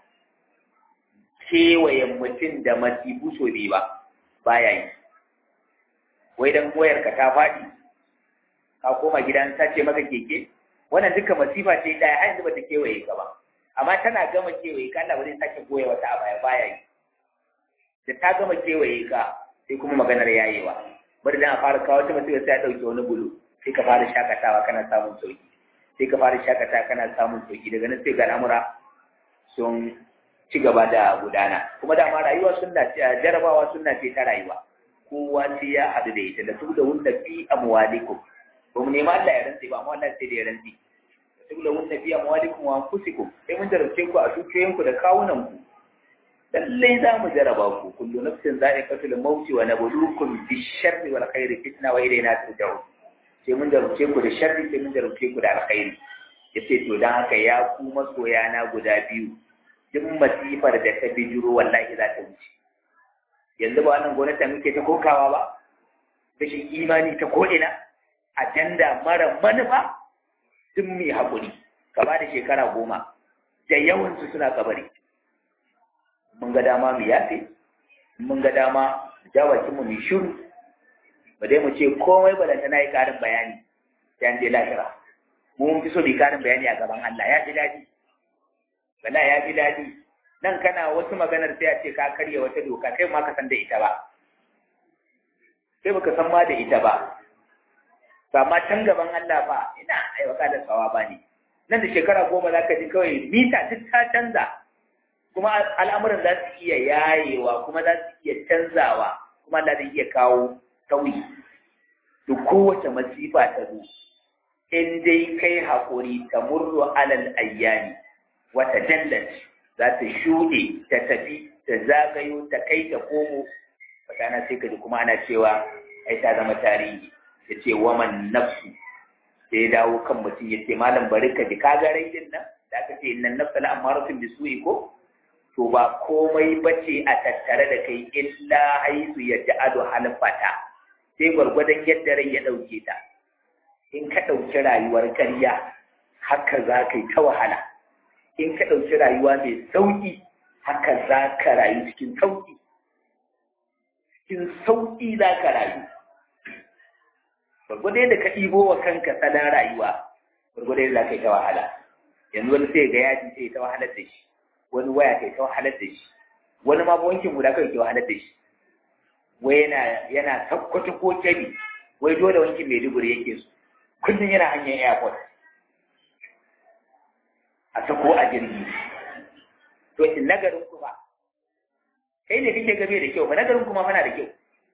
kewayen mutum da masifu so biyu ba baya yi wai dan wayar ka ta faɗi ka koma gidan ta ce maka keke wannan duka masifa ce ɗaya har yanzu ba ta kewaye ka ba amma tana gama kewaye ka Allah ba zai sake goya wata a baya baya yi da ta gama kewaye ka sai kuma maganar yayewa bari dan a fara kawo ta mutum sai ya dauke wani bulu sai ka fara shakatawa kana samun sauki sai ka fara shakatawa kana samun sauki daga nan sai ga al'amura sun ci gaba da gudana kuma dama rayuwa sunna ce jarabawa sunna ce ta rayuwa kowa sai ya haɗu da ita da su da wunda fi amwalikum ba mu nema Allah ya rantse ba amma Allah sai da ya rantse su da wunda fi amwalikum wa anfusikum sai mun jarabce ku a dukiyoyinku da kawunan ku lallai za mu jaraba ku kullu nafsin za'iqatul mauti wa nabluukum bish-sharri wal khairi fitna wa ilayna turja'un sai mun jarabce ku da sharri sai mun jarabce ku da alkhairi yace to dan haka ya ku masoya na guda biyu duk masifar da ta bijiro wallahi za ta wuce yanzu ba wannan gwamnati muke ta kokawa ba rashin imani ta ko'ina ajanda mara manufa duk mai haƙuri ka ba da shekara goma da yawansu suna kabari mun ga dama mu yafe mun ga dama ja bakin mu mu shiru ba dai mu ce komai ba da tana yi karin bayani sai an je lahira mu mun fi so mu karin bayani a gaban Allah ya fi daɗi wala ya fi daɗi nan kana wasu maganar sai a ce ka karya wata doka kai ma ka san da ita ba sai baka san ma da ita ba amma can gaban Allah fa ina aiwaka da tsawa ba ne nan da shekara goma za ka ji kawai mita duk ta canza kuma al'amuran za su iya yayewa kuma za su iya canzawa kuma Allah zai iya kawo sauyi duk kowace masifa ta zo in dai kai haƙuri ta murru alal ayyani wata dallat za ta shuɗe ta tafi ta zagayo ta kai ta komo wata sai ka ji kuma ana cewa ai ta zama tarihi ya ce waman nafsu sai ya dawo kan mutum ya ce malam bari ka ji kaga rai din nan da aka ce innan nafsa la amaratun bi su'i ko to ba komai bace a tattare da kai illa haisu ya ja'adu halfata sai gwargwadon yadda rai ya dauke ta in ka dauki rayuwar karya haka za ka yi ta wahala in ka dauki rayuwa mai sauki haka za ka rayu cikin sauki cikin sauki za ka rayu gwargwado yadda ka ɗibo wa kanka salon rayuwa gwargwado yadda za ka yi ta wahala yanzu wani sai ga yaji sai ta wahalar da shi wani waya sai ta wahalar da shi wani ma wankin guda kawai ke wahalar da shi wai yana yana sakkwato ko kyabi wai dole wankin maiduguri yake so kullum yana hanyar airport a sako a jirgi to in nagarin ku ba kai ne kake gabe da kyau ba nagarin kuma fana da kyau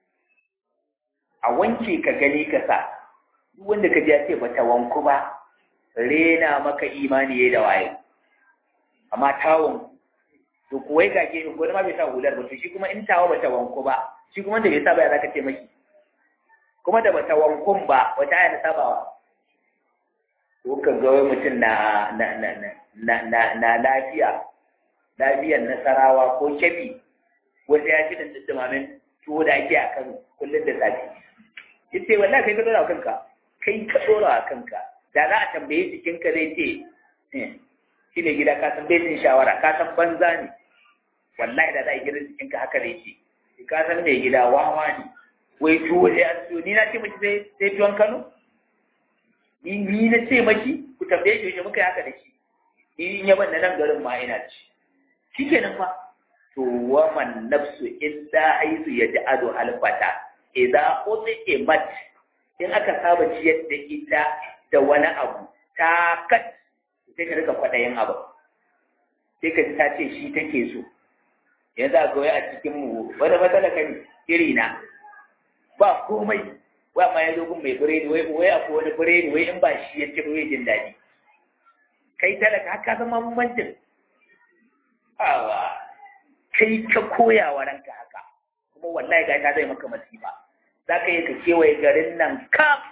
a wanke ka gani ka sa duk wanda ka ji ya ce bata wanku ba rena maka imani yayi da waye amma tawon to kuwai ga ke ko ma bai sa hular ba to shi kuma in tawo bata wanku ba shi kuma da bai sa ba ya zaka ce maki kuma da bata wankun ba wata aya sabawa ko ka ga wai mutum na na na na na na lafiya lafiyar nasarawa ko kebi wanda ya ci da dumamin tuwo da ake a Kano kullum da safe yace wallahi kai ka dora kanka kai ka dora kanka da za a tambaye jikinka zai ce shi ne gida ka san bai jin shawara ka san banza ne wallahi da za a yi gidan jikinka haka zai ce ka san mai gida wawa ne wai tuwo da ya siyo ni na ce maki sai sai tuwon Kano ni ni na ce maki ku tambaye shi yaushe muka yi haka da shi ni in yaban na nan garin ma ina ci shikenan fa to waman nafsu illa haizu yaj'alu alfata idza utimat in aka saba ciyar da ita da wani abu ta kat sai ka rika kwaɗayin abu sai ka ji ta ce shi take so yanzu a goyi a cikin mu wani matsala kan iri na ba komai wa ma ya zo gun mai biredi wai wai akwai wani biredi wai in ba shi ya ci bai jin daɗi kai talaka haka zama bambancin awa kai ka koya wa ranka haka kuma wallahi ga ta zai maka masifa za ka yi ka kewaye garin nan kaf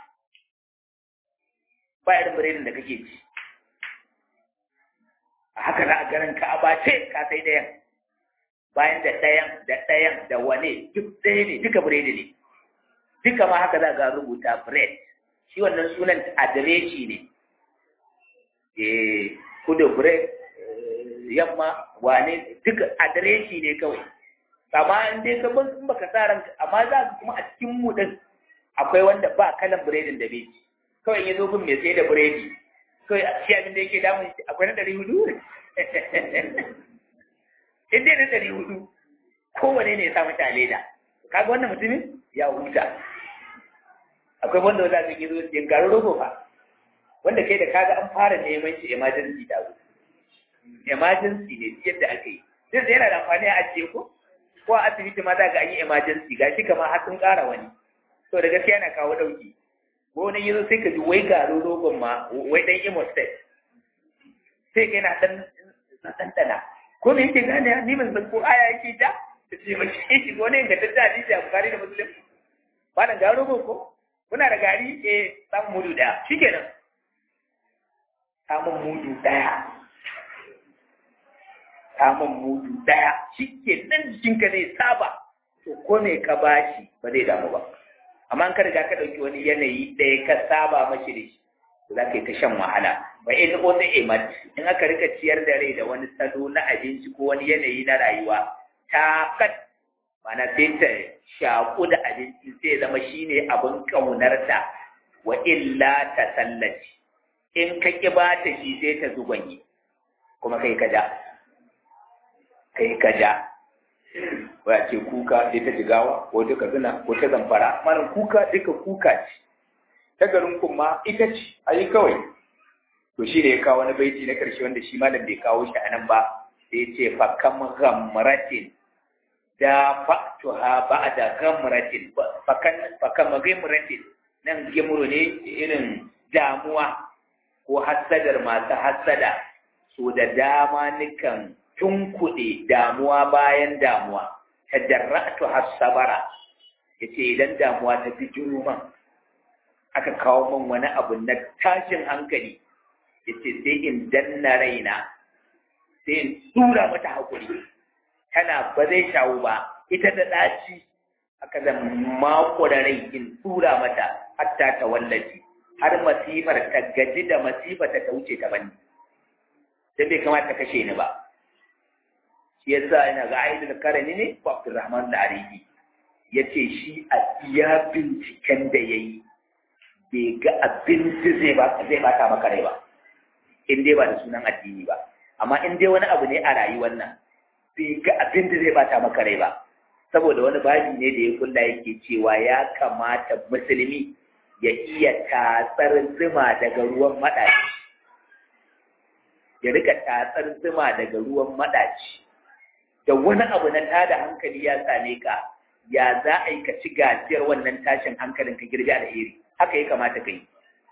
ba irin biredin da kake ci a haka za a garin ka a bace ka sai ɗayan bayan da ɗayan da ɗayan da wane duk ɗaya ne duka biredi ne duka ma haka za ga rubuta bread shi wannan sunan adireshi ne eh kudu bread yamma wane duka adireshi ne kawai amma in dai ka in baka sa ranka amma za ka kuma a cikin mu din akwai wanda ba kalan biredin da bai ci kawai ya zo gun mai sai da biredi kawai shi abin da yake damun shi akwai na ɗari hudu in dai na ɗari hudu kowane ne ya sa mata leda kaga wannan mutumin ya huta akwai wanda za ka gizo yin garin rogo fa wanda kai da kaga an fara neman shi emergency da zo emergency ne yadda aka yi duk da yana da amfani a ajiye ko ko a asibiti ma za ga an yi emergency ga shi kamar har sun ƙara wani to da gaskiya yana kawo ɗauki ko wani yanzu sai ka ji wai garin rogon ma wai ɗan imo state sai ka yana ɗan ɗanɗana ko me yake gane ni ban san ko aya yake ja ta ce ba shi shi ko ne ga ta hadisi a bukari da muslim ba nan garin rogo ko kuna da gari eh samun mudu ɗaya shikenan samun mudu ɗaya samun mudu ɗaya shi ke nan jikinka zai saba to ko me ka bashi ba zai damu ba amma an ka riga ka ɗauki wani yanayi ɗaya ka saba mashi da shi za ka yi ta shan wahala ba in ko ta imat in aka rika ciyar da rai da wani salo na abinci ko wani yanayi na rayuwa taqat mana sai ta shaku da abinci sai zama shine abin kaunarta wa illa ta sallaci in ka ki ba ta shi sai ta zugwanye kuma kai ka ja kai ka ja waya ce kuka sai ta jigawa ko duka zina ko ta zamfara malam kuka duka kuka ce ta garin kuma ita ce ayi kawai to shi ne ya kawo wani baiti na ƙarshe wanda shi malam bai kawo shi a nan ba sai ce fa kam ghamratin da fa'tuha ba'da ghamratin fa kan fa kam ghamratin nan gimro ne irin damuwa ko hassadar masu hassada so da dama nikan tunkuɗe damuwa bayan damuwa tadarra'tu hasabara yace idan damuwa ta fi man aka kawo min wani abu na tashin hankali yace sai in danna raina sai in tura mata hakuri tana ba zai shawo ba ita da ɗaci aka da mako da rai in tura mata hatta ta wallaci har masifar ta gaji da masifa ta ta wuce ta bani dan bai kamata kashe ni ba shi yasa ina ga aidul karani ne ko Abdulrahman al-Arifi yace shi a iya binciken da yayi bai ga abin da zai ba zai bata maka rai ba in dai ba da sunan addini ba amma in dai wani abu ne a rayuwar nan bai ga abin da zai bata maka rai ba saboda wani babi ne da ya kulla yake cewa ya kamata musulmi ya iya tatsar zuma daga ruwan maɗaci ya rika tatsar zuma daga ruwan maɗaci da wani abu na tada hankali ya same ka ya za a yi ka ci gajiyar wannan tashin hankalin ka girbi alheri haka ya kamata ka yi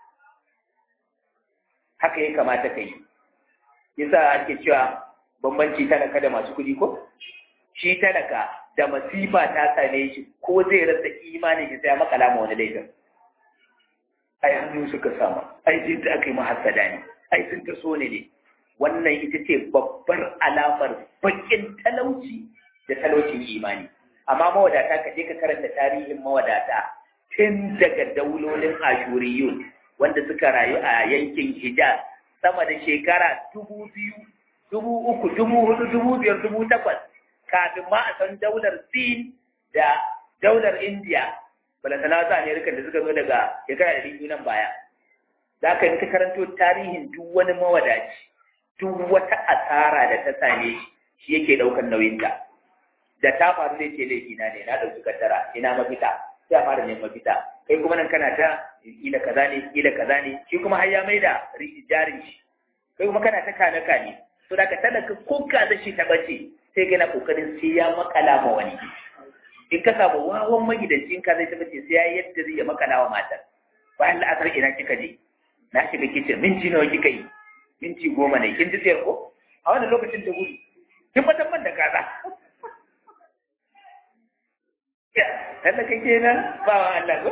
haka ya kamata ka yi yasa ake cewa bambanci talaka da masu kuɗi ko shi talaka da masifa ta same shi ko zai rasa imani shi sai makala ma wani laifin ai hannu suka sama ai jin da aka yi mahassada ne ai sun ta so ne ne wannan ita ce babbar alamar bakin talauci da talaucin imani amma mawadata ka je ka karanta tarihin mawadata tun daga daulolin ashuriyun wanda suka rayu a yankin hijaz sama da shekara dubu biyu dubu uku dubu hudu dubu biyar dubu takwas kafin ma a san daular sin da daular india balantana wasu amerika da suka zo daga shekara da biyu nan baya za ka yi ta karanto tarihin duk wani mawadaci duk wata asara da ta same shi shi yake ɗaukar nauyinta da ta faru zai ce laifina ne na ɗauki kaddara ina mafita sai a fara neman mafita kai kuma nan kana ta ila kaza ne ila kaza ne shi kuma har ya maida jarin shi kai kuma kana ta kane kane to da ka talaka ko ka da shi ta bace sai kana kokarin sai ya makala ma wani in ka samu wawan magidanci in ka zai ta bace sai ya yadda zai ya makala wa matar bayan la'asar ina kika je na shiga kicin minti nawa kika yi minti goma ne kin ji tsayar ko a wannan lokacin ta gudu kin fatan da kaza tallaka kenan ba wa Allah ko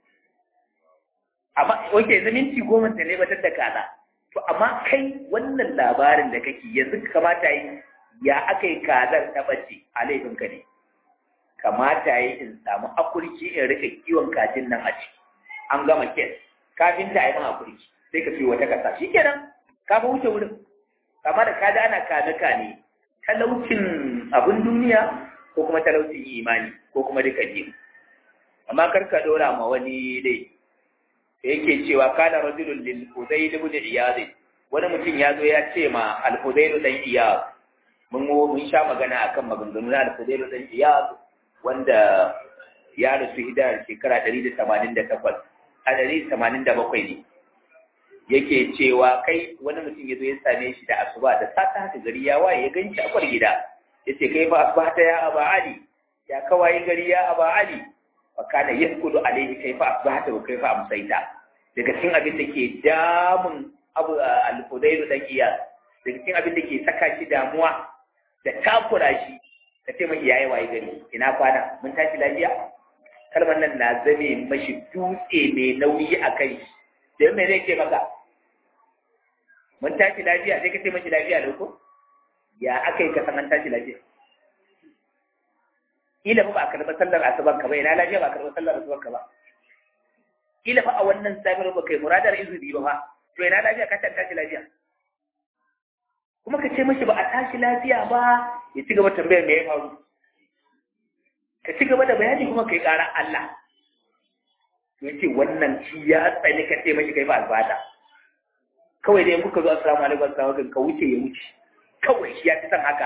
amma oke yanzu minti goma ta ne batar da kaza to amma kai wannan labarin da kake yanzu kamata yi ya aka yi kazar ta bace a laifin ka ne kamata yi in samu akurki in rika kiwon kajin nan a ciki an gama kes kafin ta yi man akurki sai ka fi wata kasa shikenan ka ba wuce wurin kama da kaji ana kame kane talaucin abin duniya ko kuma talaucin imani ko kuma duka biyu amma kar ka dora ma wani dai da yake cewa kana rajulun lil hudayl ibn iyad wani mutum ya zo ya ce ma al hudayl dan iyad mun mun sha magana akan maganganu na al hudayl dan iyad wanda ya rasu hidar shekara 188 a 187 ne yake cewa kai wani mutum ya zo ya same shi da asuba da sata haka gari ya waye ya ganci a kwar gida ya ce kai fa asbahta ya aba ali ya kawaye gari ya aba ali fa kana yaskudu alaihi kai fa asbahta wa kai fa amsaita daga cikin abin da ke damun abu al-fudailu dan iyas daga cikin abin da ke saka shi damuwa da takura shi ka ce mai yayi waye gari ina kwana mun tashi lafiya kalmar nan na zame mashi dutse mai nauyi a kai shi da me zai ce maka mun tashi lafiya sai ka ce mashi lafiya da ko ya aka yi ka san an tashi lafiya kila fa ba a karɓi sallar asuban ka ba ina lafiya ba a karɓi sallar asuban ka ba kila fa a wannan safiyar ba kai muradar izini ba fa to ina lafiya ka san tashi lafiya kuma ka ce mashi ba a tashi lafiya ba ya ci gaba tambayar me ya faru ka ci gaba da bayani kuma kai ƙara Allah to yace wannan shi ya tsani ka ce mashi kai ba albata kawai dai kuka zo assalamu alaikum assalamu alaikum ka wuce ya wuce kawai shi ya fi son haka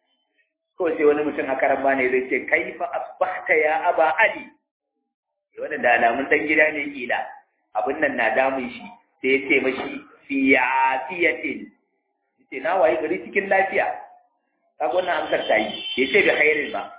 kawai sai wani mutum haka ran ne zai ce kaifa asbahta ya aba ali wannan da alamun dan gida ne kila abin nan na damun shi sai ya ce mashi fi afiyatin ce na waye gari cikin lafiya kaga wannan amsar ta yi ya ce bi khairin ba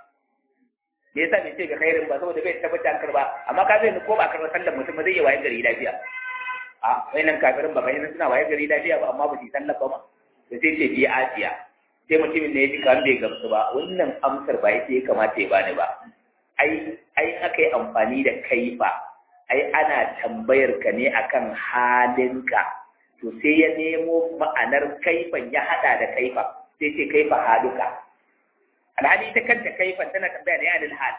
me yasa bai ce bi khairin ba saboda bai tabbata an karba amma ka zai ko ba karba sallar mutum ba zai iya waye gari lafiya a wayannan kafirin ba bayan suna waye gari lafiya ba amma ba su sallar ba ma da sai ce bi afiya sai mutumin ne ya ji kan bai gamsu ba wannan amsar ba ita ya kamata ya bani ba ai ai aka yi amfani da kaifa ai ana tambayar ka ne akan halinka to sai ya nemo ma'anar kaifan ya hada da kaifa sai ce kaifa haluka alhali ta kanta kaifan tana tambaya da yanin hal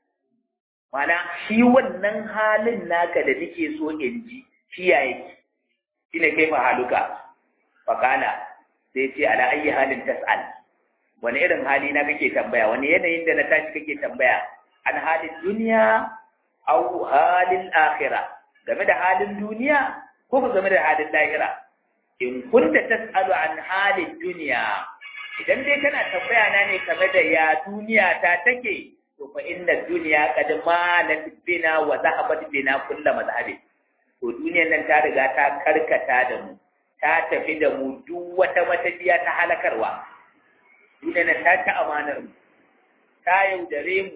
mana shi wannan halin naka da nake so in ji shi ya yake shine kaifa haluka fakala sai ce ala ayi halin tas'al wani irin hali na kake tambaya wani yanayin da na tashi kake tambaya an halin duniya au halin akhira game da halin duniya ko game da halin lahira in kunta tas'alu an halin duniya idan dai kana tambaya na ne game da ya duniya ta take to fa inna duniya qad malat bina wa zahabat bina kullu mazhabi to duniyar nan ta riga ta karkata da mu ta tafi da mu duk wata matafiya ta halakarwa duniyar nan ta ci amanar mu ta yaudare mu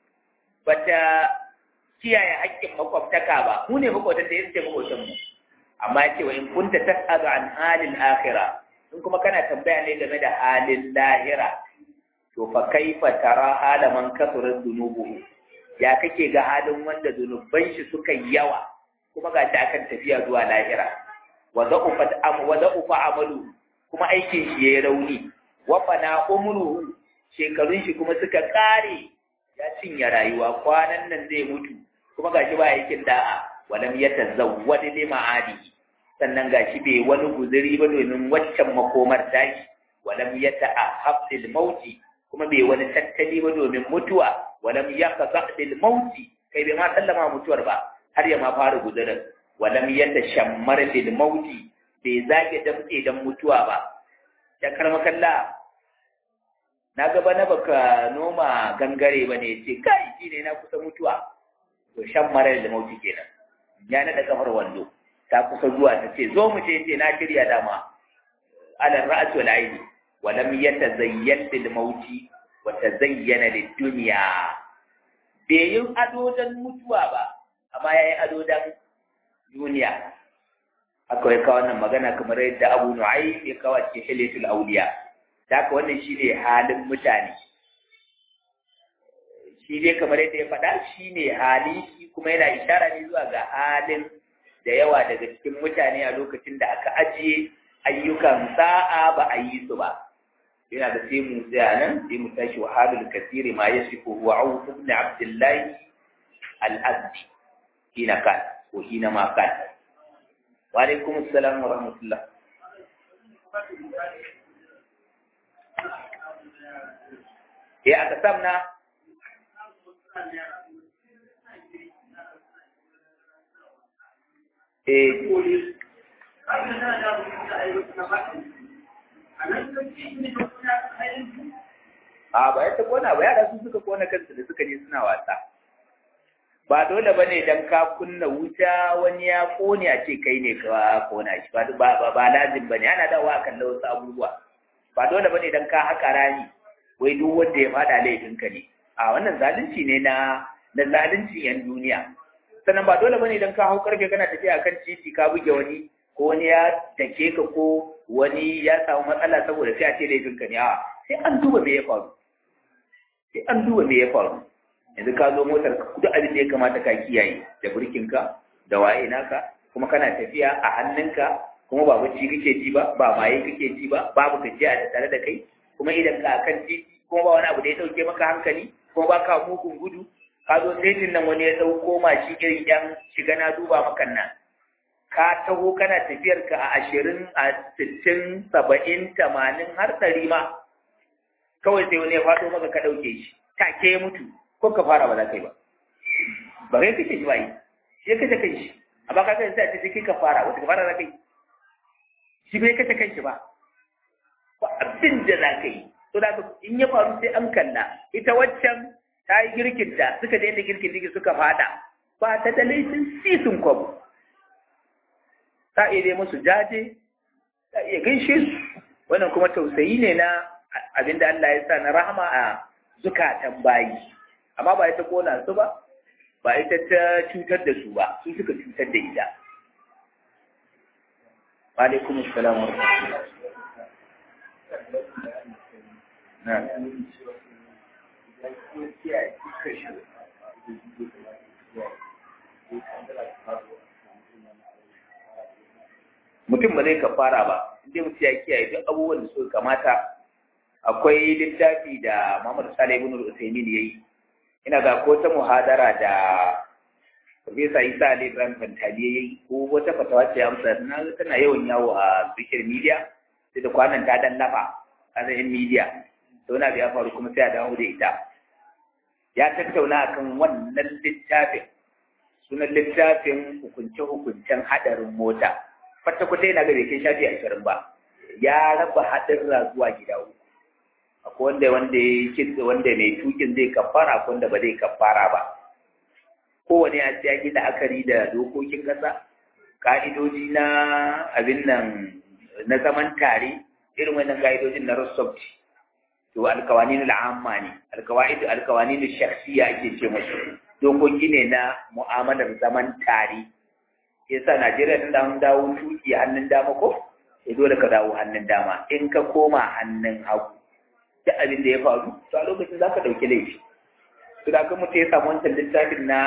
bata kiyaye haƙƙin makwabtaka ba mu ne makwabtan da yake makwabtan mu amma yake wa in kunta tas'alu an halin akhirah in kuma kana tambaya ne game da halin lahira to fa kaifa tara hala man kasura dhunubuhu ya kake ga halin wanda zunuban shi suka yawa kuma ga shi akan tafiya zuwa lahira wa da'ufa am wa da'ufa amalu kuma aikin shi yayi rauni wa fana umruhu shekarun shi kuma suka kare ya cinye rayuwa kwanan nan zai mutu kuma gashi ba aikin da'a walam yatazawwad li ma'adi sannan gashi bai wani guzuri ba domin waccan makomar tashi walam yata'ahab lil mauti kuma bai wani tattali ba domin mutuwa walam yaqza lil mauti kai bai ma sallama mutuwar ba har ya ma fara guzurin walam yatashammar lil mauti bai zage damtse dan mutuwa ba ya karma kalla na gaba na baka noma gangare ba ne ce kai shi ne na kusa mutuwa to shan marar da mauti kenan ya naɗa kafar wando ta kusa zuwa ta ce zo mu je ce na shirya dama alal ra'as wal aini wa lam yatazayyan lil mauti wa tazayyana lid dunya bai yi ado dan mutuwa ba amma yayi ado dan duniya akwai ka wannan magana kamar yadda Abu Nu'aym ya kawo cikin Hilatul Awliya haka wannan shi ne halin mutane shi dai kamar yadda ya faɗa shi ne hali shi kuma yana ishara ne zuwa ga halin da yawa daga cikin mutane a lokacin da aka ajiye ayyukan sa'a ba a yi su ba yana da sai mu tsaya nan sai mu tashi wa halul kasiri ma yasifu huwa auf ibn abdullah al-azdi hina kan ko hina ma kan wa alaikum assalam wa rahmatullah ya aka samna eh a ba ya ta kona ba yara su suka kona kansu da suka je suna wasa ba dole bane dan ka kunna wuta wani ya kone a ce kai ne ka kona shi ba ba ba lazim bane ana dawowa kan wasu abubuwa ba dole bane dan ka haka rani wai duk wanda ya fada laifinka ne a wannan zalunci ne na na zalunci yan duniya sannan ba dole bane idan ka hau karfe kana tafiya kan titi ka buge wani ko wani ya dake ka ko wani ya samu matsala saboda sai a ce laifinka ne a sai an duba me ya faru sai an duba me ya faru yanzu ka zo motar ka duk abin da ya kamata ka kiyaye da burkinka da waye naka kuma kana tafiya a hannunka kuma ba bacci kake ji ba ba maye kake ji ba babu gajiya da tare da kai kuma idan ka kan titi kuma ba wani abu da ya dauke maka hankali kuma ba ka mugun gudu ka zo setin nan wani ya dauko mashi irin yan shiga na duba maka nan ka taho kana tafiyar ka a ashirin a sittin saba'in tamanin har ɗari ma kawai sai wani ya faɗo maka ka ɗauke shi take ya mutu ko ka fara ba za ka yi ba ba kai kake shi ba yi shi ya kace kai shi amma ka kai sai a ce sai ka fara wata ka fara za ka yi shi bai kace kai shi ba ba abin da za ka yi to da in ya faru sai an kalla ita waccan ta yi girkin ta suka je da girkin digi suka fada ba ta da laifin sisin kwabo ta iya dai musu jaje ta iya gaishe su wannan kuma tausayi ne na abin da Allah ya sa na rahama a zukatan bayi amma ba ita kona su ba ba ita ta cutar da su ba su suka cutar da ita alaikum assalam wa rahmatullah na mutum ba zai kafara ba inda mutum ya kiyaye duk abubuwan da suka kamata akwai littafi da Muhammad Salih ibn al-Uthaymeen yayi ina ga ko ta muhadara da Profesa Isa Ali Ibrahim Fantali yayi ko wata fatawa ce amsa na tana yawan yawo a social media sai da kwanan ta dan lafa a yan media to na biya faru kuma sai a dawo da ita ya tattauna akan wannan littafin sunan littafin hukunce-hukuncen hadarin mota kwata-kwata yana ga bai kai shafi ashirin ba ya raba haɗin zuwa gida uku akwai wanda wanda ya kitse wanda mai tukin zai kafara akwai wanda ba zai kafara ba kowane ya ce ya gida akari da dokokin ƙasa ka'idoji na abin nan na zaman tare irin wannan ka'idojin na rassauci to alkawani na al'amma ne alkawani na shakhsiya ake ce musu dokoki ne na mu'amalar zaman tare yasa Najeriya tun da an dawo tuki hannun dama ko sai dole ka dawo hannun dama in ka koma hannun hagu duk abin da ya faru to a lokacin za ka ɗauki laifi to da kan mutum ya samu wancan littafin na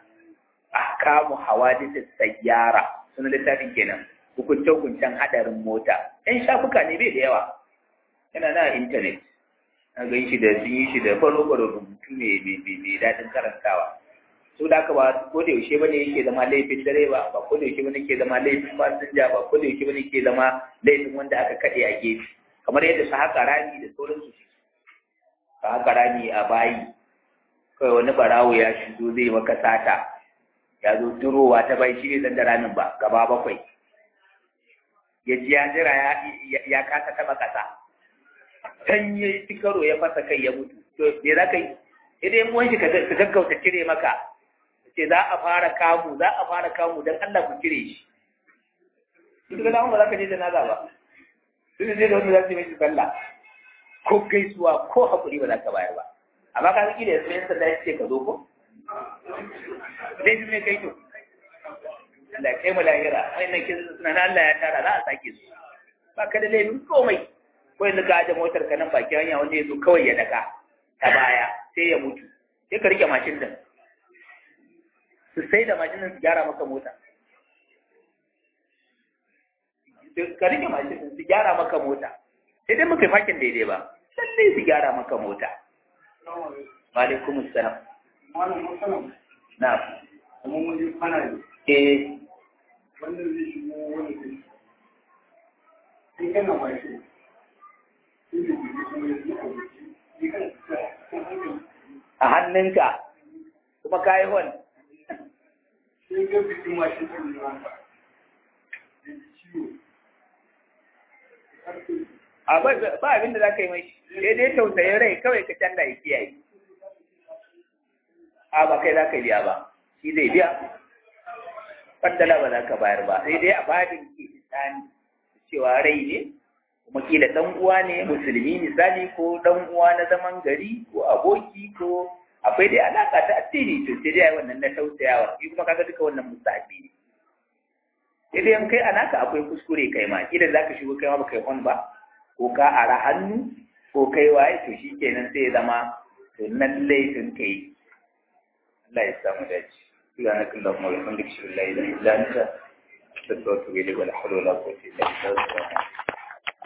ahkamu hawadith sayyara suna littafin kenan hukunce hukuncen hadarin mota ɗan shafuka ne bai da yawa yana na intanet na gan shi da sun yi shi da faro faro rubutu ne mai daɗin karantawa so da haka ba ko da yaushe bane yake zama laifin direba ba ko da yaushe bane yake zama laifin fasinja ba ko da yaushe bane yake zama laifin wanda aka kaɗe a gefe kamar yadda su haka rami da sauransu su ka haka rami a bayi kawai wani barawo ya shigo zai maka sata ya zo durowa ta bai shi ne zan da ramin ba gaba bakwai ya ji ya jira ya kasa taba kasa can ya yi karo ya fasa kai ya mutu to me za ka yi idan yan wanshi ka gaggauta cire maka ce za a fara kamu za a fara kamu don Allah ku cire shi duk da ba za ka je da naza ba duk da da wanda za su yi mai sallah ko gaisuwa ko haƙuri ba za ka bayar ba amma ka zaki da yanzu yan sanda ya ce ka zo ko dai su mai kai to Allah kai mu lahira wannan kin suna na Allah ya tara za a sake su ba ka da laifin komai ko yanzu ka aje motar ka nan baki hanya wanda ya zo kawai ya daka ta baya sai ya mutu sai ka rike mashin din su sai da mashin su gyara maka mota ka rike mashin din su gyara maka mota sai dai muka yi fakin daidai ba lallai su gyara maka mota wa alaikum assalam na eh wanda zai shigo wani zai in kana mashin sai da jiki kuma ya zuwa wuce a hannunka kuma ka yi hon sai ga bikin mashin ɗin ne wanda da ciwo a ba ba abin da za ka yi mai sai dai tausayin rai kawai ka canza ya kiyaye a ba kai za ka biya ba shi zai biya kwandala ba za ka bayar ba sai dai a babin ke tsani cewa rai ne kuma kila dan uwa ne musulmi misali ko dan uwa na zaman gari ko aboki ko akwai dai alaka ta addini to sai dai wannan na tausayawa shi kuma kaga duka wannan musabi ne sai dai in kai alaka akwai kuskure kai ma kila zaka shigo kai ma baka yi hon ba ko ka ara hannu ko kai waye to shikenan sai ya zama to nan laifin kai Allah ya samu dace سبحانك اللهم وبحمدك اشهد ان لا اله الا انت استغفرك واتوب اليك ولا حول ولا قوه الا بالله